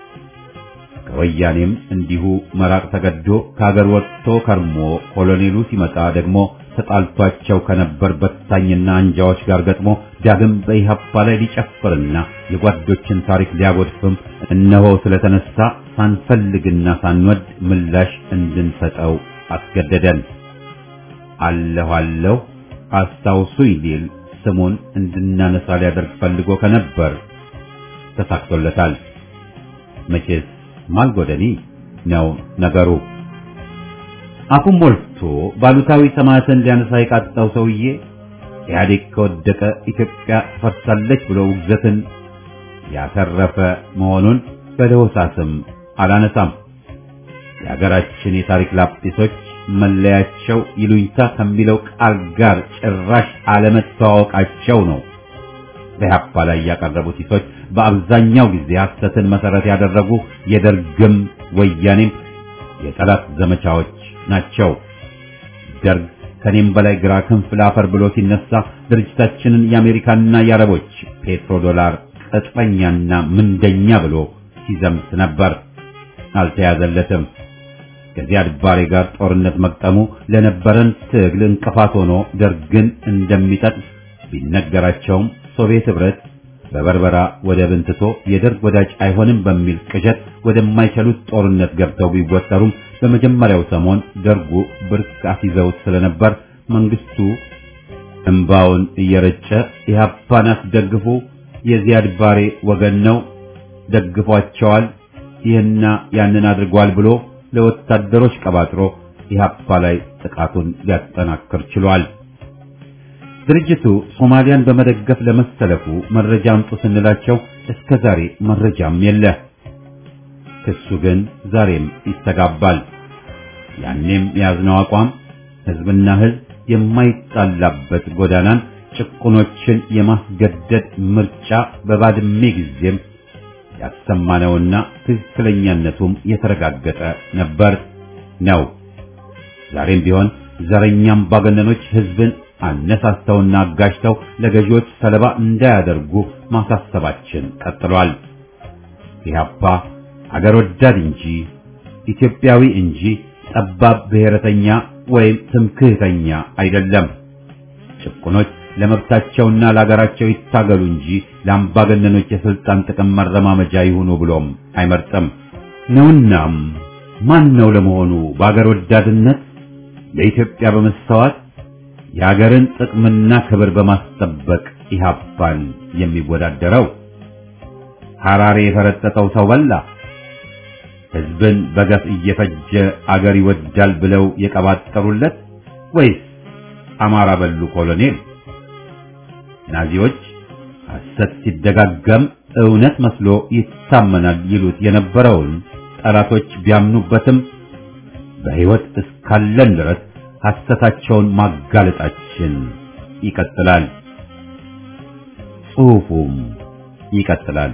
ከወያኔም እንዲሁ መራቅ ተገዶ ከሀገር ወጥቶ ከርሞ ኮሎኔሉ ሲመጣ ደግሞ ተጣልቷቸው ከነበር በታኝና አንጃዎች ጋር ገጥሞ ዳግም በኢህአፓ ላይ ሊጨፍርና የጓዶችን ታሪክ ሊያጎድፍም እነሆ ስለተነሳ ሳንፈልግና ሳንወድ ምላሽ እንድንሰጠው አስገደደን። አለሁ አለሁ አስታውሱኝ ሊል ስሙን እንድናነሳ ሊያደርግ ፈልጎ ከነበር ተሳክቶለታል። መቼስ ማልጎደኒ ነው ነገሩ። አፉን ሞልቶ ባሉታዊ ሰማዕትን ሊያነሳ የቃጣው ሰውዬ ኢህአዴግ ከወደቀ ኢትዮጵያ ትፈርሳለች ብሎ ውግዘትን ያተረፈ መሆኑን በለሆሳስም አላነሳም። የሀገራችን የታሪክ ላጲሶች መለያቸው ይሉኝታ ከሚለው ቃል ጋር ጭራሽ አለመተዋወቃቸው ነው። በኢህአፓ ላይ ያቀረቡት ሂሶች በአብዛኛው ጊዜ ሐሰትን መሰረት ያደረጉ የደርግም ወያኔም የጠላት ዘመቻዎች ናቸው። ደርግ ከኔም በላይ ግራ ክንፍ ላፈር ብሎ ሲነሳ ድርጅታችንን የአሜሪካና የአረቦች ፔትሮ ዶላር ቅጥረኛና ምንደኛ ብሎ ሲዘምት ነበር። አልተያዘለትም። ከዚያድ ባሬ ጋር ጦርነት መቅጠሙ ለነበረን ትግል እንቅፋት ሆኖ ደርግን እንደሚጠቅም ቢነገራቸውም ሶቪየት ህብረት በበርበራ ወደብን ትቶ የደርግ ወዳጅ አይሆንም በሚል ቅዠት ወደማይችሉት ጦርነት ገብተው ቢወጠሩም በመጀመሪያው ሰሞን ደርጉ ብርክ አስይዘውት ስለነበር መንግስቱ እንባውን እየረጨ ኢህአፓን አስደግፉ፣ የዚያድ ባሬ ወገን ነው፣ ደግፏቸዋል፣ ይህና ያንን አድርጓል ብሎ ለወታደሮች ቀባጥሮ ኢህአፓ ላይ ጥቃቱን ሊያጠናክር ችሏል። ድርጅቱ ሶማሊያን በመደገፍ ለመሰለፉ መረጃ አምጡ ስንላቸው እስከ ዛሬ መረጃም የለ። ክሱ ግን ዛሬም ይስተጋባል። ያኔም የያዝነው አቋም ህዝብና ህዝብ የማይጣላበት ጎዳናን ጭቁኖችን የማስገደድ ምርጫ በባድሜ ጊዜም ያሰማነውና ትክክለኛነቱም የተረጋገጠ ነበር ነው። ዛሬም ቢሆን ዘረኛም ባገነኖች ህዝብን አነሳስተውና አጋጅተው ለገዢዎች ሰለባ እንዳያደርጉ ማሳሰባችን ቀጥሏል። ኢህአፓ አገር ወዳድ እንጂ ኢትዮጵያዊ እንጂ ጠባብ ብሔረተኛ ወይም ትምክህተኛ አይደለም። ጭቁኖች ለመብታቸውና ለሀገራቸው ይታገሉ እንጂ ለአምባገነኖች የስልጣን ጥቅም መረማመጃ ይሁኑ ብሎም አይመርጥም ነውናም ማን ነው ለመሆኑ በአገር ወዳድነት ለኢትዮጵያ በመስተዋት የሀገርን ጥቅምና ክብር በማስጠበቅ ኢህአፓን የሚወዳደረው? ሐራሬ የፈረጠጠው ሰው በላ ህዝብን በገፍ እየፈጀ አገር ይወዳል ብለው የቀባጠሩለት ወይስ አማራ በሉ ኮሎኔል? ናዚዎች ሐሰት ሲደጋገም እውነት መስሎ ይታመናል ይሉት የነበረውን ጠላቶች ቢያምኑበትም በሕይወት እስካለን ድረስ ሐሰታቸውን ማጋለጣችን ይቀጥላል። ጽሑፉም ይቀጥላል።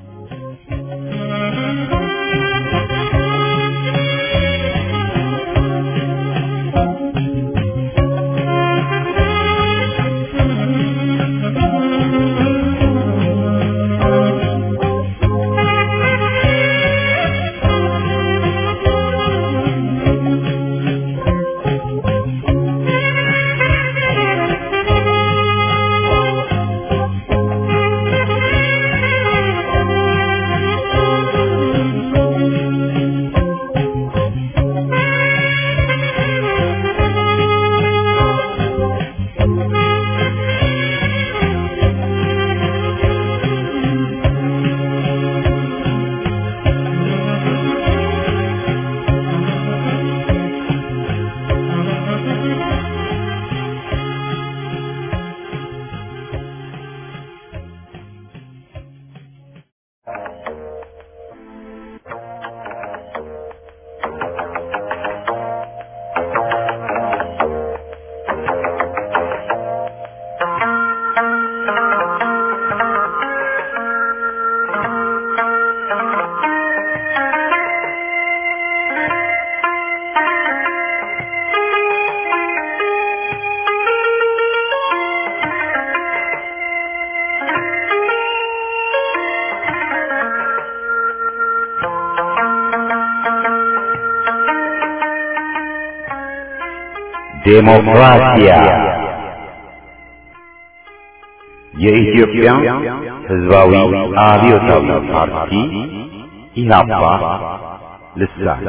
ዴሞክራሲያ የኢትዮጵያ ሕዝባዊ አብዮታዊ ፓርቲ ኢህአፓ ልሳን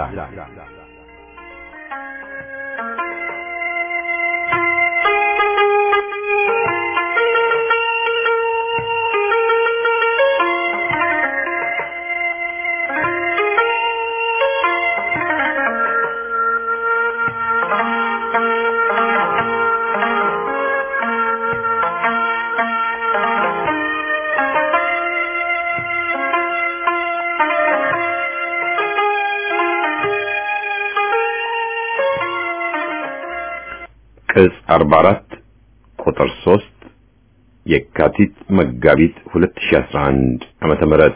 ቅጽ 44 ቁጥር 3 የካቲት መጋቢት 2011 ዓመተ ምህረት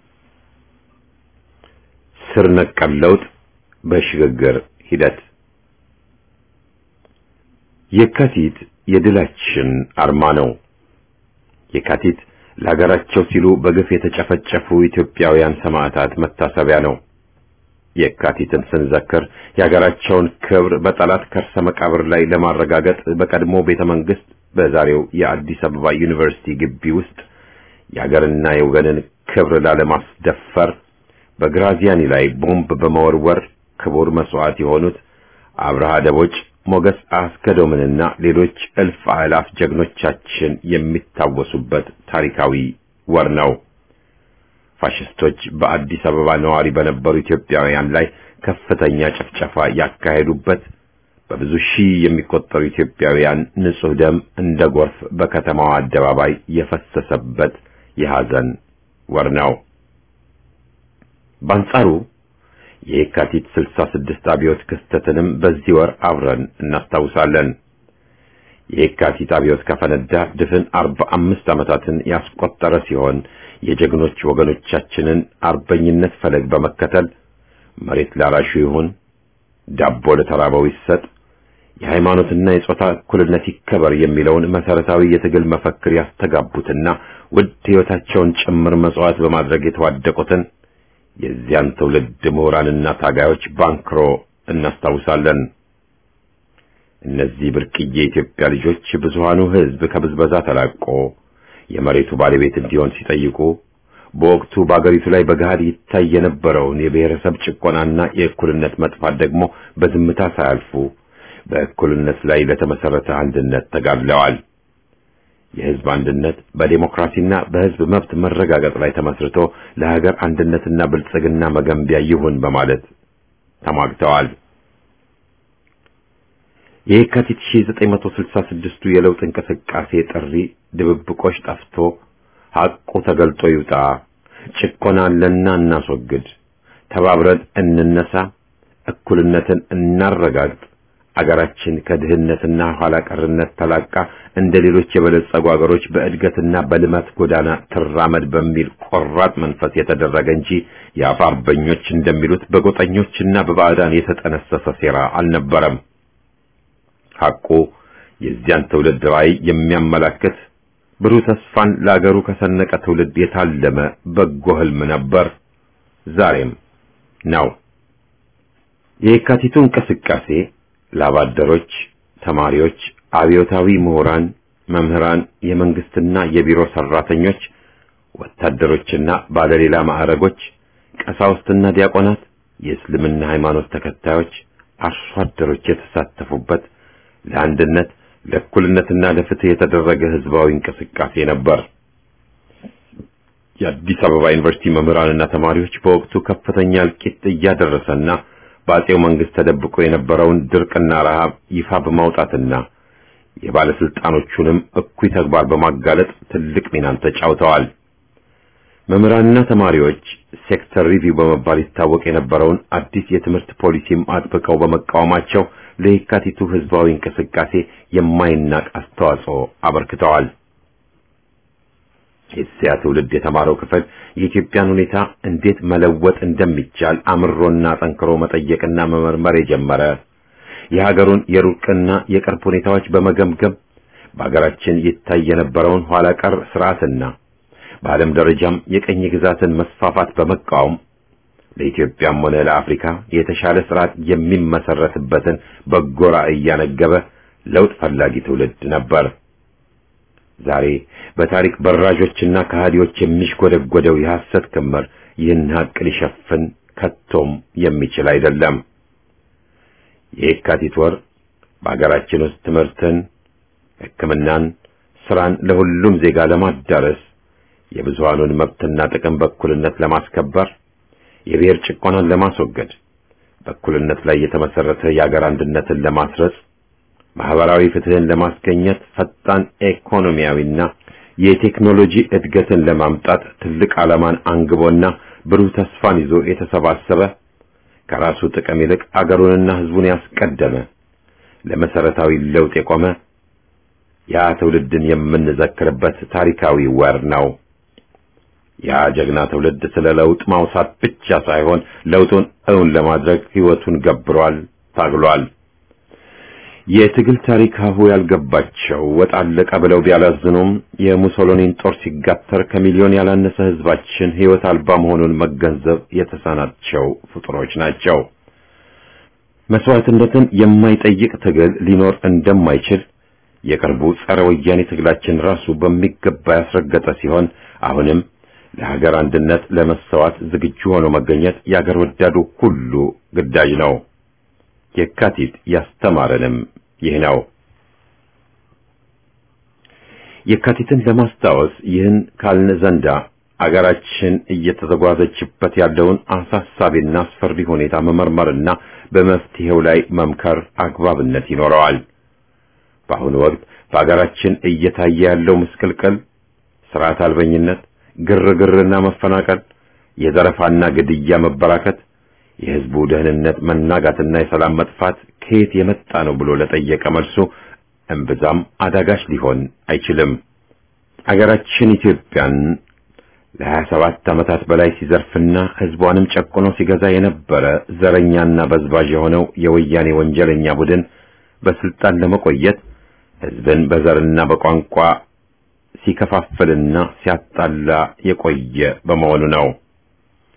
ስር ነቀል ለውጥ በሽግግር ሂደት የካቲት የድላችን አርማ ነው። የካቲት ለሀገራቸው ሲሉ በግፍ የተጨፈጨፉ ኢትዮጵያውያን ሰማዕታት መታሰቢያ ነው። የካቲትን ስንዘክር የሀገራቸውን ክብር በጠላት ከርሰ መቃብር ላይ ለማረጋገጥ በቀድሞ ቤተ መንግስት በዛሬው የአዲስ አበባ ዩኒቨርሲቲ ግቢ ውስጥ የሀገርና የወገንን ክብር ላለማስደፈር በግራዚያኒ ላይ ቦምብ በመወርወር ክቡር መስዋዕት የሆኑት አብርሃ ደቦጭ፣ ሞገስ አስገዶምንና ሌሎች እልፍ አእላፍ ጀግኖቻችን የሚታወሱበት ታሪካዊ ወር ነው። ፋሽስቶች በአዲስ አበባ ነዋሪ በነበሩ ኢትዮጵያውያን ላይ ከፍተኛ ጭፍጨፋ ያካሄዱበት በብዙ ሺህ የሚቆጠሩ ኢትዮጵያውያን ንጹህ ደም እንደ ጎርፍ በከተማዋ አደባባይ የፈሰሰበት የሐዘን ወር ነው። በአንጻሩ የካቲት 66 አብዮት ክስተትንም በዚህ ወር አብረን እናስታውሳለን። የካቲት አብዮት ከፈነዳ ድፍን 45 ዓመታትን ያስቆጠረ ሲሆን የጀግኖች ወገኖቻችንን አርበኝነት ፈለግ በመከተል መሬት ላራሹ ይሁን፣ ዳቦ ለተራበው ይሰጥ፣ የሃይማኖትና የጾታ እኩልነት ይከበር የሚለውን መሰረታዊ የትግል መፈክር ያስተጋቡትና ውድ ሕይወታቸውን ጭምር መስዋዕት በማድረግ የተዋደቁትን የዚያን ትውልድ ምሁራንና ታጋዮች ባንክሮ እናስታውሳለን። እነዚህ ብርቅዬ የኢትዮጵያ ልጆች ብዙሃኑ ሕዝብ ከብዝበዛ ተላቆ የመሬቱ ባለቤት እንዲሆን ሲጠይቁ በወቅቱ በአገሪቱ ላይ በገሃድ ይታይ የነበረውን የብሔረሰብ ጭቆናና የእኩልነት መጥፋት ደግሞ በዝምታ ሳያልፉ በእኩልነት ላይ ለተመሰረተ አንድነት ተጋድለዋል። የሕዝብ አንድነት በዴሞክራሲና በሕዝብ መብት መረጋገጥ ላይ ተመስርቶ ለሀገር አንድነትና ብልጽግና መገንቢያ ይሁን በማለት ተሟግተዋል። የካቲት 1966ቱ የለውጥ እንቅስቃሴ ጥሪ ድብብቆች ጠፍቶ ሐቁ ተገልጦ ይውጣ፣ ጭቆና አለና እናስወግድ፣ ተባብረን እንነሳ፣ እኩልነትን እናረጋግጥ፣ አገራችን ከድህነትና ኋላ ቀርነት ተላቃ እንደ ሌሎች የበለጸጉ አገሮች በእድገትና በልማት ጎዳና ትራመድ በሚል ቆራጥ መንፈስ የተደረገ እንጂ የአፍ አርበኞች እንደሚሉት በጎጠኞችና በባዕዳን የተጠነሰሰ ሴራ አልነበረም። ሐቁ የዚያን ትውልድ ራዕይ የሚያመላክት ብሩህ ተስፋን ለአገሩ ከሰነቀ ትውልድ የታለመ በጎ ህልም ነበር፣ ዛሬም ነው። የየካቲቱ እንቅስቃሴ ላባደሮች፣ ተማሪዎች፣ አብዮታዊ ምሁራን፣ መምህራን፣ የመንግስትና የቢሮ ሰራተኞች፣ ወታደሮችና ባለሌላ ማዕረጎች፣ ቀሳውስትና ዲያቆናት፣ የእስልምና ሃይማኖት ተከታዮች፣ አርሶ አደሮች የተሳተፉበት ለአንድነት ለእኩልነትና ለፍትህ የተደረገ ህዝባዊ እንቅስቃሴ ነበር። የአዲስ አበባ ዩኒቨርሲቲ መምህራንና ተማሪዎች በወቅቱ ከፍተኛ እልቂት እያደረሰና በአጼው መንግስት ተደብቆ የነበረውን ድርቅና ረሃብ ይፋ በማውጣትና የባለስልጣኖቹንም እኩይ ተግባር በማጋለጥ ትልቅ ሚናን ተጫውተዋል። መምህራንና ተማሪዎች ሴክተር ሪቪው በመባል ይታወቅ የነበረውን አዲስ የትምህርት ፖሊሲም አጥብቀው በመቃወማቸው ለየካቲቱ ህዝባዊ እንቅስቃሴ የማይናቅ አስተዋጽኦ አበርክተዋል። የዚያ ትውልድ የተማረው ክፍል የኢትዮጵያን ሁኔታ እንዴት መለወጥ እንደሚቻል አምሮና ጠንክሮ መጠየቅና መመርመር የጀመረ የሀገሩን የሩቅና የቅርብ ሁኔታዎች በመገምገም በሀገራችን ይታይ የነበረውን ኋላ ቀር ስርዓትና በዓለም ደረጃም የቀኝ ግዛትን መስፋፋት በመቃወም ለኢትዮጵያም ሆነ ለአፍሪካ የተሻለ ስርዓት የሚመሰረትበትን በጎ ራዕይ እያነገበ ለውጥ ፈላጊ ትውልድ ነበር። ዛሬ በታሪክ በራዦችና ከሃዲዎች የሚሽጎደጎደው የሐሰት ክምር ይህን ሀቅ ሊሸፍን ከቶም የሚችል አይደለም። የየካቲት ወር በአገራችን ውስጥ ትምህርትን፣ ሕክምናን፣ ስራን ለሁሉም ዜጋ ለማዳረስ የብዙሃኑን መብትና ጥቅም በእኩልነት ለማስከበር የብሔር ጭቆናን ለማስወገድ በእኩልነት ላይ የተመሰረተ የአገር አንድነትን ለማስረጽ ማህበራዊ ፍትህን ለማስገኘት ፈጣን ኢኮኖሚያዊና የቴክኖሎጂ እድገትን ለማምጣት ትልቅ ዓላማን አንግቦና ብሩህ ተስፋን ይዞ የተሰባሰበ ከራሱ ጥቅም ይልቅ አገሩንና ህዝቡን ያስቀደመ ለመሰረታዊ ለውጥ የቆመ ያ ትውልድን የምንዘክርበት ታሪካዊ ወር ነው። ያ ጀግና ትውልድ ስለ ለውጥ ማውሳት ብቻ ሳይሆን ለውጡን እውን ለማድረግ ህይወቱን ገብሯል፣ ታግሏል። የትግል ታሪክ ሀሁ ያልገባቸው ወጥ አለቀ ብለው ቢያላዝኑም የሙሶሎኒን ጦር ሲጋተር ከሚሊዮን ያላነሰ ህዝባችን ህይወት አልባ መሆኑን መገንዘብ የተሳናቸው ፍጡሮች ናቸው። መስዋዕትነትን የማይጠይቅ ትግል ሊኖር እንደማይችል የቅርቡ ጸረ ወያኔ ትግላችን ራሱ በሚገባ ያስረገጠ ሲሆን አሁንም ለሀገር አንድነት ለመሰዋት ዝግጁ ሆኖ መገኘት የአገር ወዳዱ ሁሉ ግዳጅ ነው። የካቲት ያስተማረንም ይህ ነው። የካቲትን ለማስታወስ ይህን ካልን ዘንዳ አገራችን እየተዘጓዘችበት ያለውን አሳሳቢና አስፈሪ ሁኔታ መመርመርና በመፍትሄው ላይ መምከር አግባብነት ይኖረዋል። በአሁኑ ወቅት በአገራችን እየታየ ያለው ምስቅልቅል፣ ስርዓት አልበኝነት፣ ግርግርና መፈናቀል፣ የዘረፋና ግድያ መበራከት የህዝቡ ደህንነት መናጋትና የሰላም መጥፋት ከየት የመጣ ነው ብሎ ለጠየቀ መልሱ እምብዛም አዳጋች ሊሆን አይችልም። አገራችን ኢትዮጵያን ለሀያ ሰባት ዓመታት በላይ ሲዘርፍና ህዝቧንም ጨቁኖ ሲገዛ የነበረ ዘረኛና በዝባዥ የሆነው የወያኔ ወንጀለኛ ቡድን በስልጣን ለመቆየት ህዝብን በዘርና በቋንቋ ሲከፋፍልና ሲያጣላ የቆየ በመሆኑ ነው።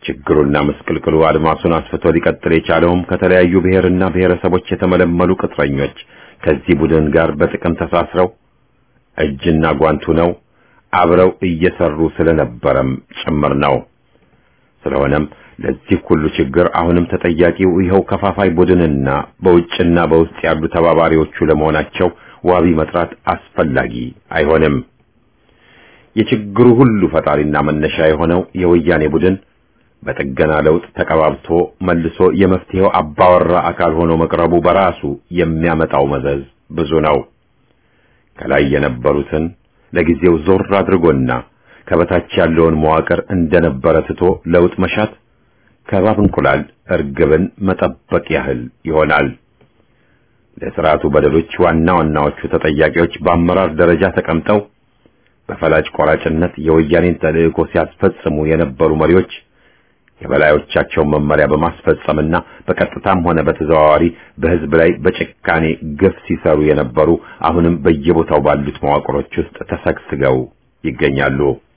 ችግሩና ምስቅልቅሉ አድማሱን አስፍቶ ሊቀጥል የቻለውም ከተለያዩ ብሔርና ብሔረሰቦች የተመለመሉ ቅጥረኞች ከዚህ ቡድን ጋር በጥቅም ተሳስረው እጅና ጓንቱ ነው አብረው እየሰሩ ስለነበረም ጭምር ነው። ስለሆነም ለዚህ ሁሉ ችግር አሁንም ተጠያቂው ይኸው ከፋፋይ ቡድንና በውጭና በውስጥ ያሉ ተባባሪዎቹ ለመሆናቸው ዋቢ መጥራት አስፈላጊ አይሆንም። የችግሩ ሁሉ ፈጣሪና መነሻ የሆነው የወያኔ ቡድን በጥገና ለውጥ ተቀባብቶ መልሶ የመፍትሄው አባወራ አካል ሆኖ መቅረቡ በራሱ የሚያመጣው መዘዝ ብዙ ነው። ከላይ የነበሩትን ለጊዜው ዞር አድርጎና ከበታች ያለውን መዋቅር እንደነበረ ትቶ ለውጥ መሻት ከባብ እንቁላል እርግብን መጠበቅ ያህል ይሆናል። ለስርዓቱ በደሎች ዋና ዋናዎቹ ተጠያቂዎች በአመራር ደረጃ ተቀምጠው በፈላጭ ቆራጭነት የወያኔን ተልእኮ ሲያስፈጽሙ የነበሩ መሪዎች የበላዮቻቸውን መመሪያ በማስፈጸምና በቀጥታም ሆነ በተዘዋዋሪ በሕዝብ ላይ በጭካኔ ግፍ ሲሰሩ የነበሩ አሁንም በየቦታው ባሉት መዋቅሮች ውስጥ ተሰግስገው ይገኛሉ።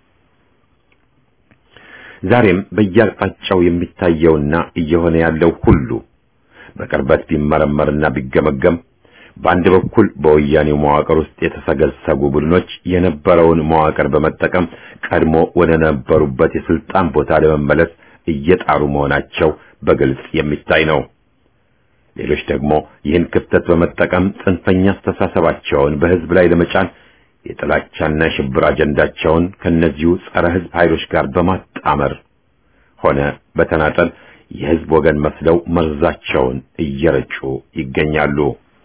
ዛሬም በየአቅጣጫው የሚታየውና እየሆነ ያለው ሁሉ በቅርበት ቢመረመርና ቢገመገም በአንድ በኩል በወያኔው መዋቅር ውስጥ የተሰገሰጉ ቡድኖች የነበረውን መዋቅር በመጠቀም ቀድሞ ወደ ነበሩበት የስልጣን ቦታ ለመመለስ እየጣሩ መሆናቸው በግልጽ የሚታይ ነው። ሌሎች ደግሞ ይህን ክፍተት በመጠቀም ጽንፈኛ አስተሳሰባቸውን በሕዝብ ላይ ለመጫን የጥላቻና የሽብር አጀንዳቸውን ከነዚሁ ጸረ ሕዝብ ኃይሎች ጋር በማጣመር ሆነ በተናጠል የሕዝብ ወገን መስለው መርዛቸውን እየረጩ ይገኛሉ።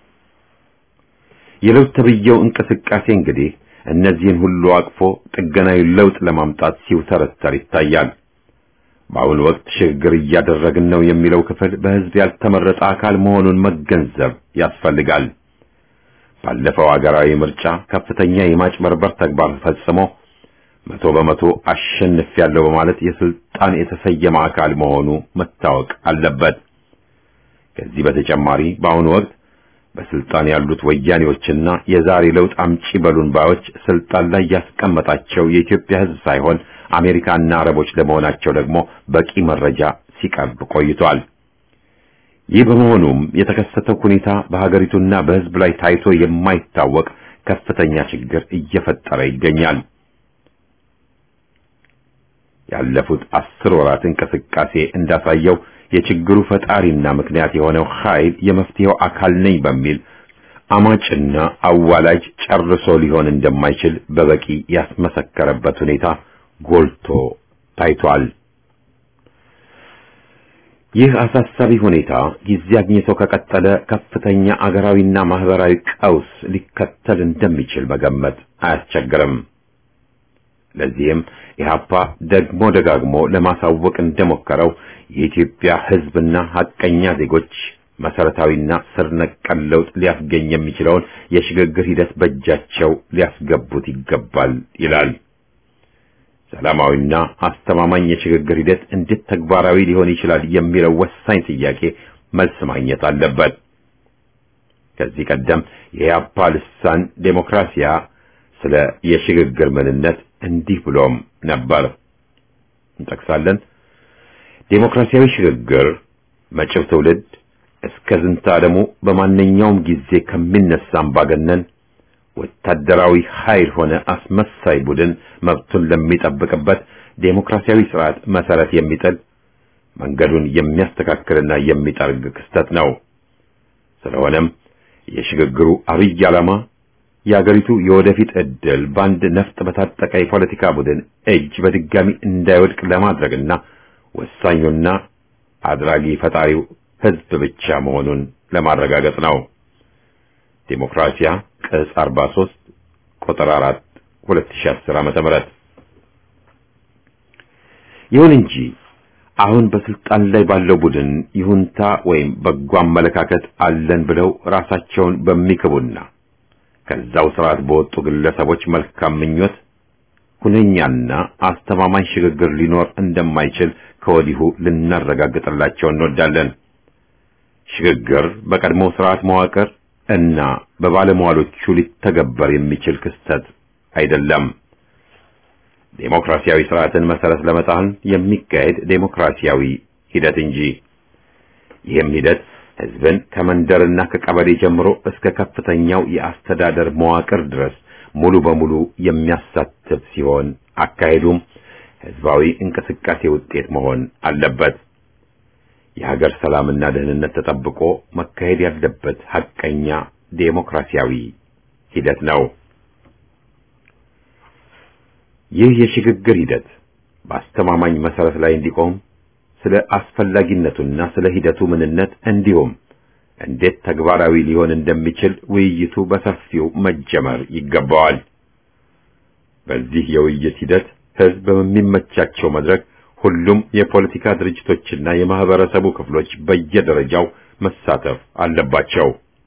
የለውጥ ተብዬው እንቅስቃሴ እንግዲህ እነዚህን ሁሉ አቅፎ ጥገናዊ ለውጥ ለማምጣት ሲውተረተር ይታያል። በአሁኑ ወቅት ሽግግር እያደረግን ነው የሚለው ክፍል በሕዝብ ያልተመረጠ አካል መሆኑን መገንዘብ ያስፈልጋል። ባለፈው አገራዊ ምርጫ ከፍተኛ የማጭበርበር ተግባር ፈጽሞ መቶ በመቶ አሸንፊያለሁ በማለት የስልጣን የተሰየመ አካል መሆኑ መታወቅ አለበት። ከዚህ በተጨማሪ በአሁኑ ወቅት በስልጣን ያሉት ወያኔዎችና የዛሬ ለውጥ አምጪ በሉን ባዮች ስልጣን ላይ ያስቀመጣቸው የኢትዮጵያ ሕዝብ ሳይሆን አሜሪካና አረቦች ለመሆናቸው ደግሞ በቂ መረጃ ሲቀርብ ቆይቷል። ይህ በመሆኑም የተከሰተው ሁኔታ በሀገሪቱና በሕዝብ ላይ ታይቶ የማይታወቅ ከፍተኛ ችግር እየፈጠረ ይገኛል። ያለፉት አስር ወራት እንቅስቃሴ እንዳሳየው የችግሩ ፈጣሪና ምክንያት የሆነው ኃይል የመፍትሄው አካል ነኝ በሚል አማጭና አዋላጅ ጨርሶ ሊሆን እንደማይችል በበቂ ያስመሰከረበት ሁኔታ ጎልቶ ታይቷል። ይህ አሳሳቢ ሁኔታ ጊዜ አግኝቶ ከቀጠለ ከፍተኛ አገራዊና ማህበራዊ ቀውስ ሊከተል እንደሚችል መገመት አያስቸግርም። ለዚህም ኢህአፓ ደግሞ ደጋግሞ ለማሳወቅ እንደሞከረው የኢትዮጵያ ሕዝብና ሐቀኛ ዜጎች መሰረታዊና ስር ነቀል ለውጥ ሊያስገኝ የሚችለውን የሽግግር ሂደት በእጃቸው ሊያስገቡት ይገባል ይላል። ሰላማዊና አስተማማኝ የሽግግር ሂደት እንዴት ተግባራዊ ሊሆን ይችላል የሚለው ወሳኝ ጥያቄ መልስ ማግኘት አለበት። ከዚህ ቀደም የኢህአፓ ልሳን ዴሞክራሲያ ስለ የሽግግር ምንነት እንዲህ ብሎም ነበር። እንጠቅሳለን። ዴሞክራሲያዊ ሽግግር መጪው ትውልድ እስከ ዝንተ ዓለሙ በማንኛውም ጊዜ ከሚነሳ አምባገነን ወታደራዊ ኃይል ሆነ አስመሳይ ቡድን መብቱን ለሚጠብቅበት ዴሞክራሲያዊ ስርዓት መሰረት የሚጥል መንገዱን የሚያስተካክልና የሚጠርግ ክስተት ነው። ስለሆነም የሽግግሩ አብይ ዓላማ የአገሪቱ የወደፊት ዕድል በአንድ ነፍጥ በታጠቀ የፖለቲካ ቡድን እጅ በድጋሚ እንዳይወድቅ ለማድረግና ወሳኙና አድራጊ ፈጣሪው ሕዝብ ብቻ መሆኑን ለማረጋገጥ ነው። ዴሞክራሲያ ቅጽ 43 ቁጥር 4 2010 ዓመተ ምህረት ይሁን እንጂ አሁን በስልጣን ላይ ባለው ቡድን ይሁንታ ወይም በጎ አመለካከት አለን ብለው ራሳቸውን በሚክቡና ከዛው ስርዓት በወጡ ግለሰቦች መልካም ምኞት ሁነኛና አስተማማኝ ሽግግር ሊኖር እንደማይችል ከወዲሁ ልናረጋግጥላቸው እንወዳለን። ሽግግር በቀድሞው ስርዓት መዋቅር እና በባለሟሎቹ ሊተገበር የሚችል ክስተት አይደለም። ዴሞክራሲያዊ ስርዓትን መሰረት ለመጣል የሚካሄድ ዴሞክራሲያዊ ሂደት እንጂ ይህም ሂደት ህዝብን ከመንደርና ከቀበሌ ጀምሮ እስከ ከፍተኛው የአስተዳደር መዋቅር ድረስ ሙሉ በሙሉ የሚያሳትፍ ሲሆን አካሄዱም ህዝባዊ እንቅስቃሴ ውጤት መሆን አለበት። የሀገር ሰላምና ደህንነት ተጠብቆ መካሄድ ያለበት ሐቀኛ ዴሞክራሲያዊ ሂደት ነው። ይህ የሽግግር ሂደት በአስተማማኝ መሰረት ላይ እንዲቆም ስለ አስፈላጊነቱና ስለ ሂደቱ ምንነት እንዲሁም እንዴት ተግባራዊ ሊሆን እንደሚችል ውይይቱ በሰፊው መጀመር ይገባዋል። በዚህ የውይይት ሂደት ህዝብ በሚመቻቸው መድረክ ሁሉም የፖለቲካ ድርጅቶችና የማህበረሰቡ ክፍሎች በየደረጃው መሳተፍ አለባቸው።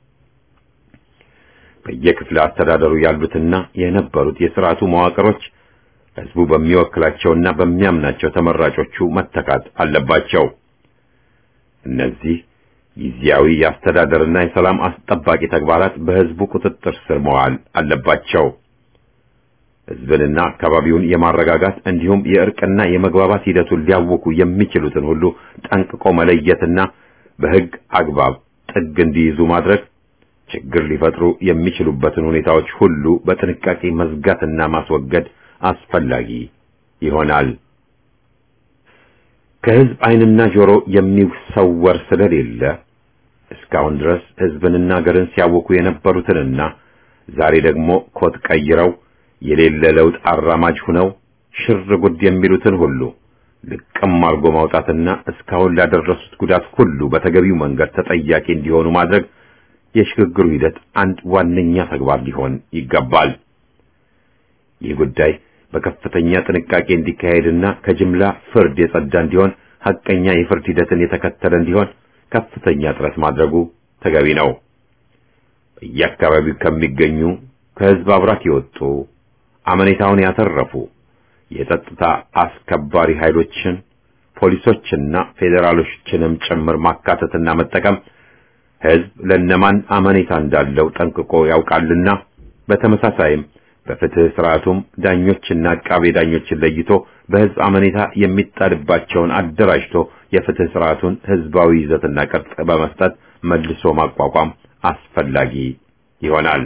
በየክፍለ አስተዳደሩ ያሉትና የነበሩት የስርዓቱ መዋቅሮች ህዝቡ በሚወክላቸውና በሚያምናቸው ተመራጮቹ መተካት አለባቸው። እነዚህ ጊዜያዊ የአስተዳደርና የሰላም አስጠባቂ ተግባራት በህዝቡ ቁጥጥር ስር መዋል አለባቸው። ህዝብንና አካባቢውን የማረጋጋት እንዲሁም የእርቅና የመግባባት ሂደቱን ሊያውኩ የሚችሉትን ሁሉ ጠንቅቆ መለየትና በህግ አግባብ ጥግ እንዲይዙ ማድረግ ችግር ሊፈጥሩ የሚችሉበትን ሁኔታዎች ሁሉ በጥንቃቄ መዝጋትና ማስወገድ አስፈላጊ ይሆናል። ከህዝብ ዓይንና ጆሮ የሚሰወር ስለሌለ እስካሁን ድረስ ህዝብንና ሀገርን ሲያውኩ የነበሩትንና ዛሬ ደግሞ ኮት ቀይረው የሌለ ለውጥ አራማጅ ሁነው ሽር ጉድ የሚሉትን ሁሉ ልቅም አርጎ ማውጣትና እስካሁን ላደረሱት ጉዳት ሁሉ በተገቢው መንገድ ተጠያቂ እንዲሆኑ ማድረግ የሽግግሩ ሂደት አንድ ዋነኛ ተግባር ሊሆን ይገባል። ይህ ጉዳይ በከፍተኛ ጥንቃቄ እንዲካሄድና ከጅምላ ፍርድ የጸዳ እንዲሆን ሐቀኛ የፍርድ ሂደትን የተከተለ እንዲሆን ከፍተኛ ጥረት ማድረጉ ተገቢ ነው። በየአካባቢው ከሚገኙ ከህዝብ አብራክ የወጡ አመኔታውን ያተረፉ የጸጥታ አስከባሪ ኃይሎችን ፖሊሶችና ፌዴራሎችንም ጭምር ማካተትና መጠቀም ህዝብ ለነማን አመኔታ እንዳለው ጠንቅቆ ያውቃልና በተመሳሳይም በፍትህ ስርዓቱም ዳኞችና አቃቤ ዳኞችን ለይቶ በህዝብ አመኔታ የሚጣልባቸውን አደራጅቶ የፍትህ ስርዓቱን ህዝባዊ ይዘትና ቅርጽ በመስጠት መልሶ ማቋቋም አስፈላጊ ይሆናል።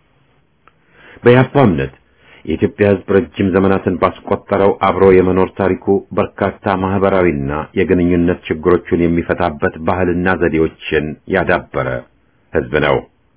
በያፓ እምነት የኢትዮጵያ ህዝብ ረጅም ዘመናትን ባስቆጠረው አብሮ የመኖር ታሪኩ በርካታ ማህበራዊና የግንኙነት ችግሮቹን የሚፈታበት ባህልና ዘዴዎችን ያዳበረ ህዝብ ነው።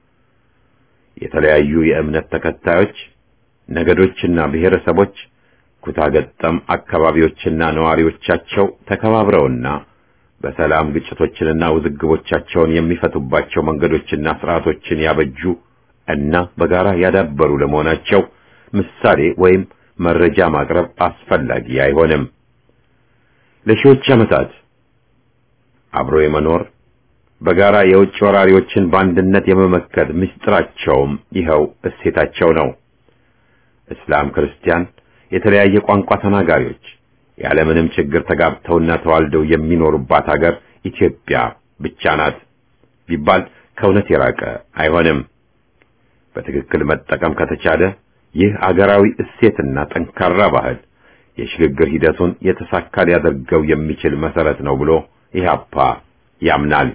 የተለያዩ የእምነት ተከታዮች ነገዶችና ብሔረሰቦች ኩታገጠም አካባቢዎችና ነዋሪዎቻቸው ተከባብረውና በሰላም ግጭቶችንና ውዝግቦቻቸውን የሚፈቱባቸው መንገዶችና ስርዓቶችን ያበጁ እና በጋራ ያዳበሩ ለመሆናቸው ምሳሌ ወይም መረጃ ማቅረብ አስፈላጊ አይሆንም። ለሺዎች ዓመታት አብሮ የመኖር በጋራ የውጭ ወራሪዎችን በአንድነት የመመከት ምስጢራቸውም ይኸው እሴታቸው ነው። እስላም፣ ክርስቲያን፣ የተለያየ ቋንቋ ተናጋሪዎች ያለምንም ችግር ተጋብተውና ተዋልደው የሚኖሩባት ሀገር ኢትዮጵያ ብቻ ናት ቢባል ከእውነት የራቀ አይሆንም። በትክክል መጠቀም ከተቻለ ይህ አገራዊ እሴትና ጠንካራ ባህል የሽግግር ሂደቱን የተሳካ ሊያደርገው የሚችል መሰረት ነው ብሎ ኢህአፓ ያምናል።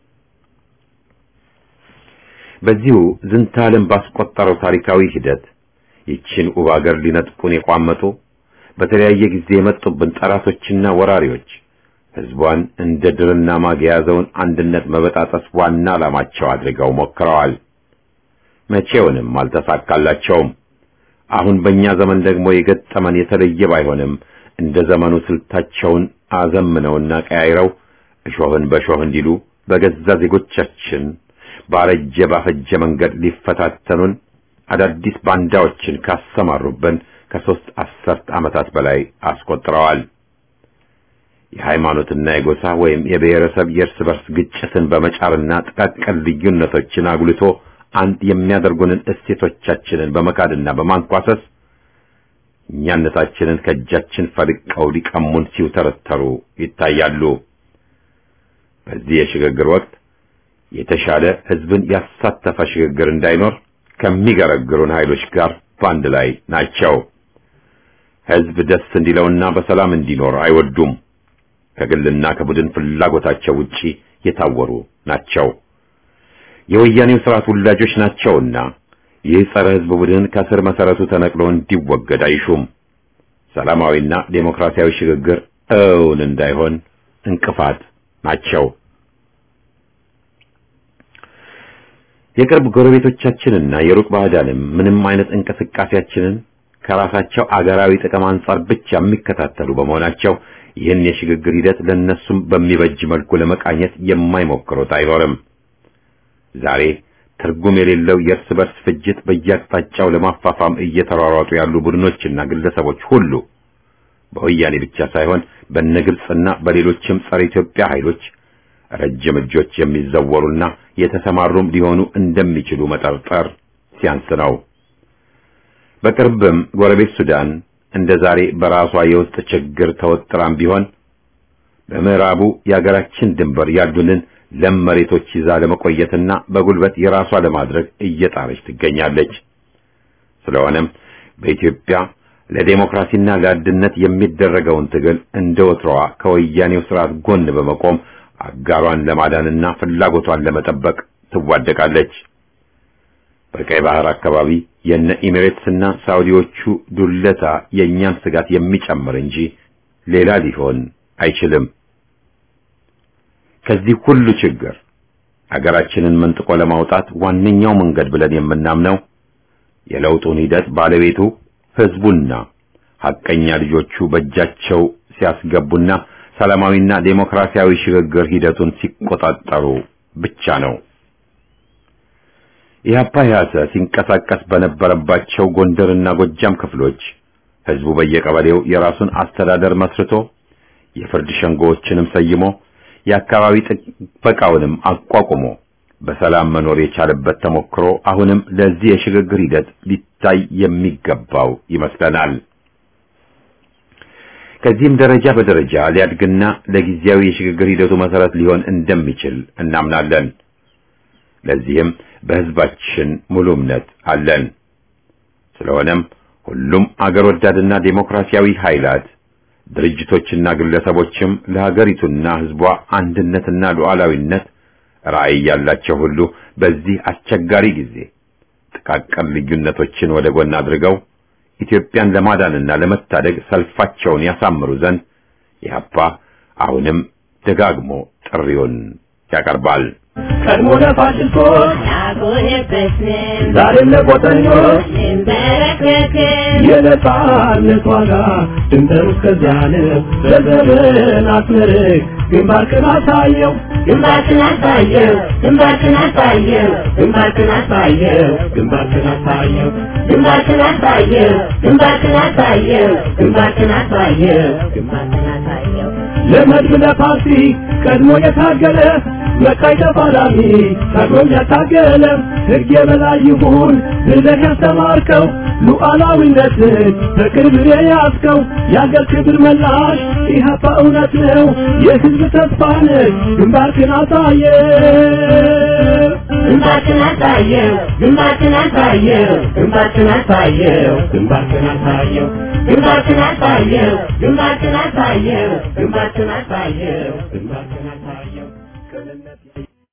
በዚሁ ዝንተ ዓለም ባስቆጠረው ታሪካዊ ሂደት ይችን ውብ አገር ሊነጥቁን የቋመጡ በተለያየ ጊዜ የመጡብን ጠላቶችና ወራሪዎች ህዝቧን እንደ ድርና ማግ የያዘውን አንድነት መበጣጠስ ዋና ዓላማቸው አድርገው ሞክረዋል። መቼውንም አልተሳካላቸውም። አሁን በእኛ ዘመን ደግሞ የገጠመን የተለየ ባይሆንም እንደ ዘመኑ ስልታቸውን አዘምነውና ቀያይረው እሾህን በሾህ እንዲሉ በገዛ ዜጎቻችን ባረጀ ባፈጀ መንገድ ሊፈታተኑን አዳዲስ ባንዳዎችን ካሰማሩብን ከሦስት አስርት ዓመታት በላይ አስቆጥረዋል። የሃይማኖትና የጎሳ ወይም የብሔረሰብ የእርስ በርስ ግጭትን በመጫርና ጥቃቅን ልዩነቶችን አጉልቶ አንድ የሚያደርጉንን እሴቶቻችንን በመካድና በማንኳሰስ እኛነታችንን ከእጃችን ፈልቀው ሊቀሙን ሲውተረተሩ ይታያሉ። በዚህ የሽግግር ወቅት የተሻለ ህዝብን ያሳተፈ ሽግግር እንዳይኖር ከሚገረግሩን ኃይሎች ጋር በአንድ ላይ ናቸው። ሕዝብ ደስ እንዲለውና በሰላም እንዲኖር አይወዱም። ከግልና ከቡድን ፍላጎታቸው ውጪ የታወሩ ናቸው። የወያኔው ስርዓት ውላጆች ናቸውና ይህ ጸረ ሕዝብ ቡድን ከስር መሰረቱ ተነቅሎ እንዲወገድ አይሹም። ሰላማዊና ዴሞክራሲያዊ ሽግግር እውን እንዳይሆን እንቅፋት ናቸው። የቅርብ ጎረቤቶቻችንና የሩቅ ባዕዳንም ምንም አይነት እንቅስቃሴያችንን ከራሳቸው አገራዊ ጥቅም አንጻር ብቻ የሚከታተሉ በመሆናቸው ይህን የሽግግር ሂደት ለነሱም በሚበጅ መልኩ ለመቃኘት የማይሞክሩት አይኖርም። ዛሬ ትርጉም የሌለው የእርስ በርስ ፍጅት በየአቅጣጫው ለማፋፋም እየተሯሯጡ ያሉ ቡድኖችና ግለሰቦች ሁሉ በወያኔ ብቻ ሳይሆን በነግብጽና በሌሎችም ጸረ ኢትዮጵያ ኃይሎች ረጅም እጆች የሚዘወሩና የተሰማሩም ሊሆኑ እንደሚችሉ መጠርጠር ሲያንስ ነው። በቅርብም ጎረቤት ሱዳን እንደ ዛሬ በራሷ የውስጥ ችግር ተወጥራም ቢሆን በምዕራቡ የአገራችን ድንበር ያሉንን ለም መሬቶች ይዛ ለመቆየትና በጉልበት የራሷ ለማድረግ እየጣረች ትገኛለች። ስለሆነም በኢትዮጵያ ለዴሞክራሲና ለአንድነት የሚደረገውን ትግል እንደ ወትሮዋ ከወያኔው ስርዓት ጎን በመቆም አጋሯን ለማዳንና ፍላጎቷን ለመጠበቅ ትዋደቃለች። በቀይ ባህር አካባቢ የነ ኢሚሬትስና ሳውዲዎቹ ዱለታ የእኛን ስጋት የሚጨምር እንጂ ሌላ ሊሆን አይችልም። ከዚህ ሁሉ ችግር አገራችንን መንጥቆ ለማውጣት ዋነኛው መንገድ ብለን የምናምነው የለውጡን ሂደት ባለቤቱ ህዝቡና ሐቀኛ ልጆቹ በእጃቸው ሲያስገቡና ሰላማዊና ዴሞክራሲያዊ ሽግግር ሂደቱን ሲቆጣጠሩ ብቻ ነው። ኢህአፓ ያሰ ሲንቀሳቀስ በነበረባቸው ጎንደርና ጎጃም ክፍሎች ህዝቡ በየቀበሌው የራሱን አስተዳደር መስርቶ የፍርድ ሸንጎዎችንም ሰይሞ የአካባቢ ጥበቃውንም አቋቁሞ በሰላም መኖር የቻለበት ተሞክሮ አሁንም ለዚህ የሽግግር ሂደት ሊታይ የሚገባው ይመስለናል። ከዚህም ደረጃ በደረጃ ሊያድግና ለጊዜያዊ የሽግግር ሂደቱ መሰረት ሊሆን እንደሚችል እናምናለን። ለዚህም በህዝባችን ሙሉ እምነት አለን። ስለሆነም ሁሉም አገር ወዳድና ዴሞክራሲያዊ ኃይላት ድርጅቶችና ግለሰቦችም ለሀገሪቱና ህዝቧ አንድነትና ሉዓላዊነት ራዕይ ያላቸው ሁሉ በዚህ አስቸጋሪ ጊዜ ጥቃቅን ልዩነቶችን ወደ ጎን አድርገው ኢትዮጵያን ለማዳንና ለመታደግ ሰልፋቸውን ያሳምሩ ዘንድ ኢህአፓ አሁንም ደጋግሞ ጥሪውን ያቀርባል። ቀድሞ ለፋሽስቶች አልሆነበትም ዛሬም ለቆጠኞች እንበረከክም የነጻነት ዋጋ ድንበሩ እስከዚያ ነው። በዘመን አስመርቅ ግንባርክን አሳየው ግንባርክን አሳየው ግንባርክን አሳየው ግንባርክን አሳየው ግንባርክን አሳየው ግንባርክን አሳየው ግንባርክን አሳየው ግንባርክን አሳየው ግንባርክን አሳየው ለመድብ ለፓርቲ ቀድሞ የታገለ መካይ ተፋላሚ ታግሎም ያታገለ ሕግ የበላይ ይሁን ብለህ ያስተማርከው ሉዓላዊነትን በቅርብ የያዝከው የአገር ክብር መላሽ ኢህአፓ እውነት ነው የሕዝብ ተስፋ ነህ ግንባርክን አሳየ ግንባርክን አሳየው ግንባርክን አሳየው ግንባርክን አሳየው ግንባርክን አሳየው ግንባርክን አሳየው ግንባርክን አሳየው ግንባርክን አሳየው ግንባርክን አሳየው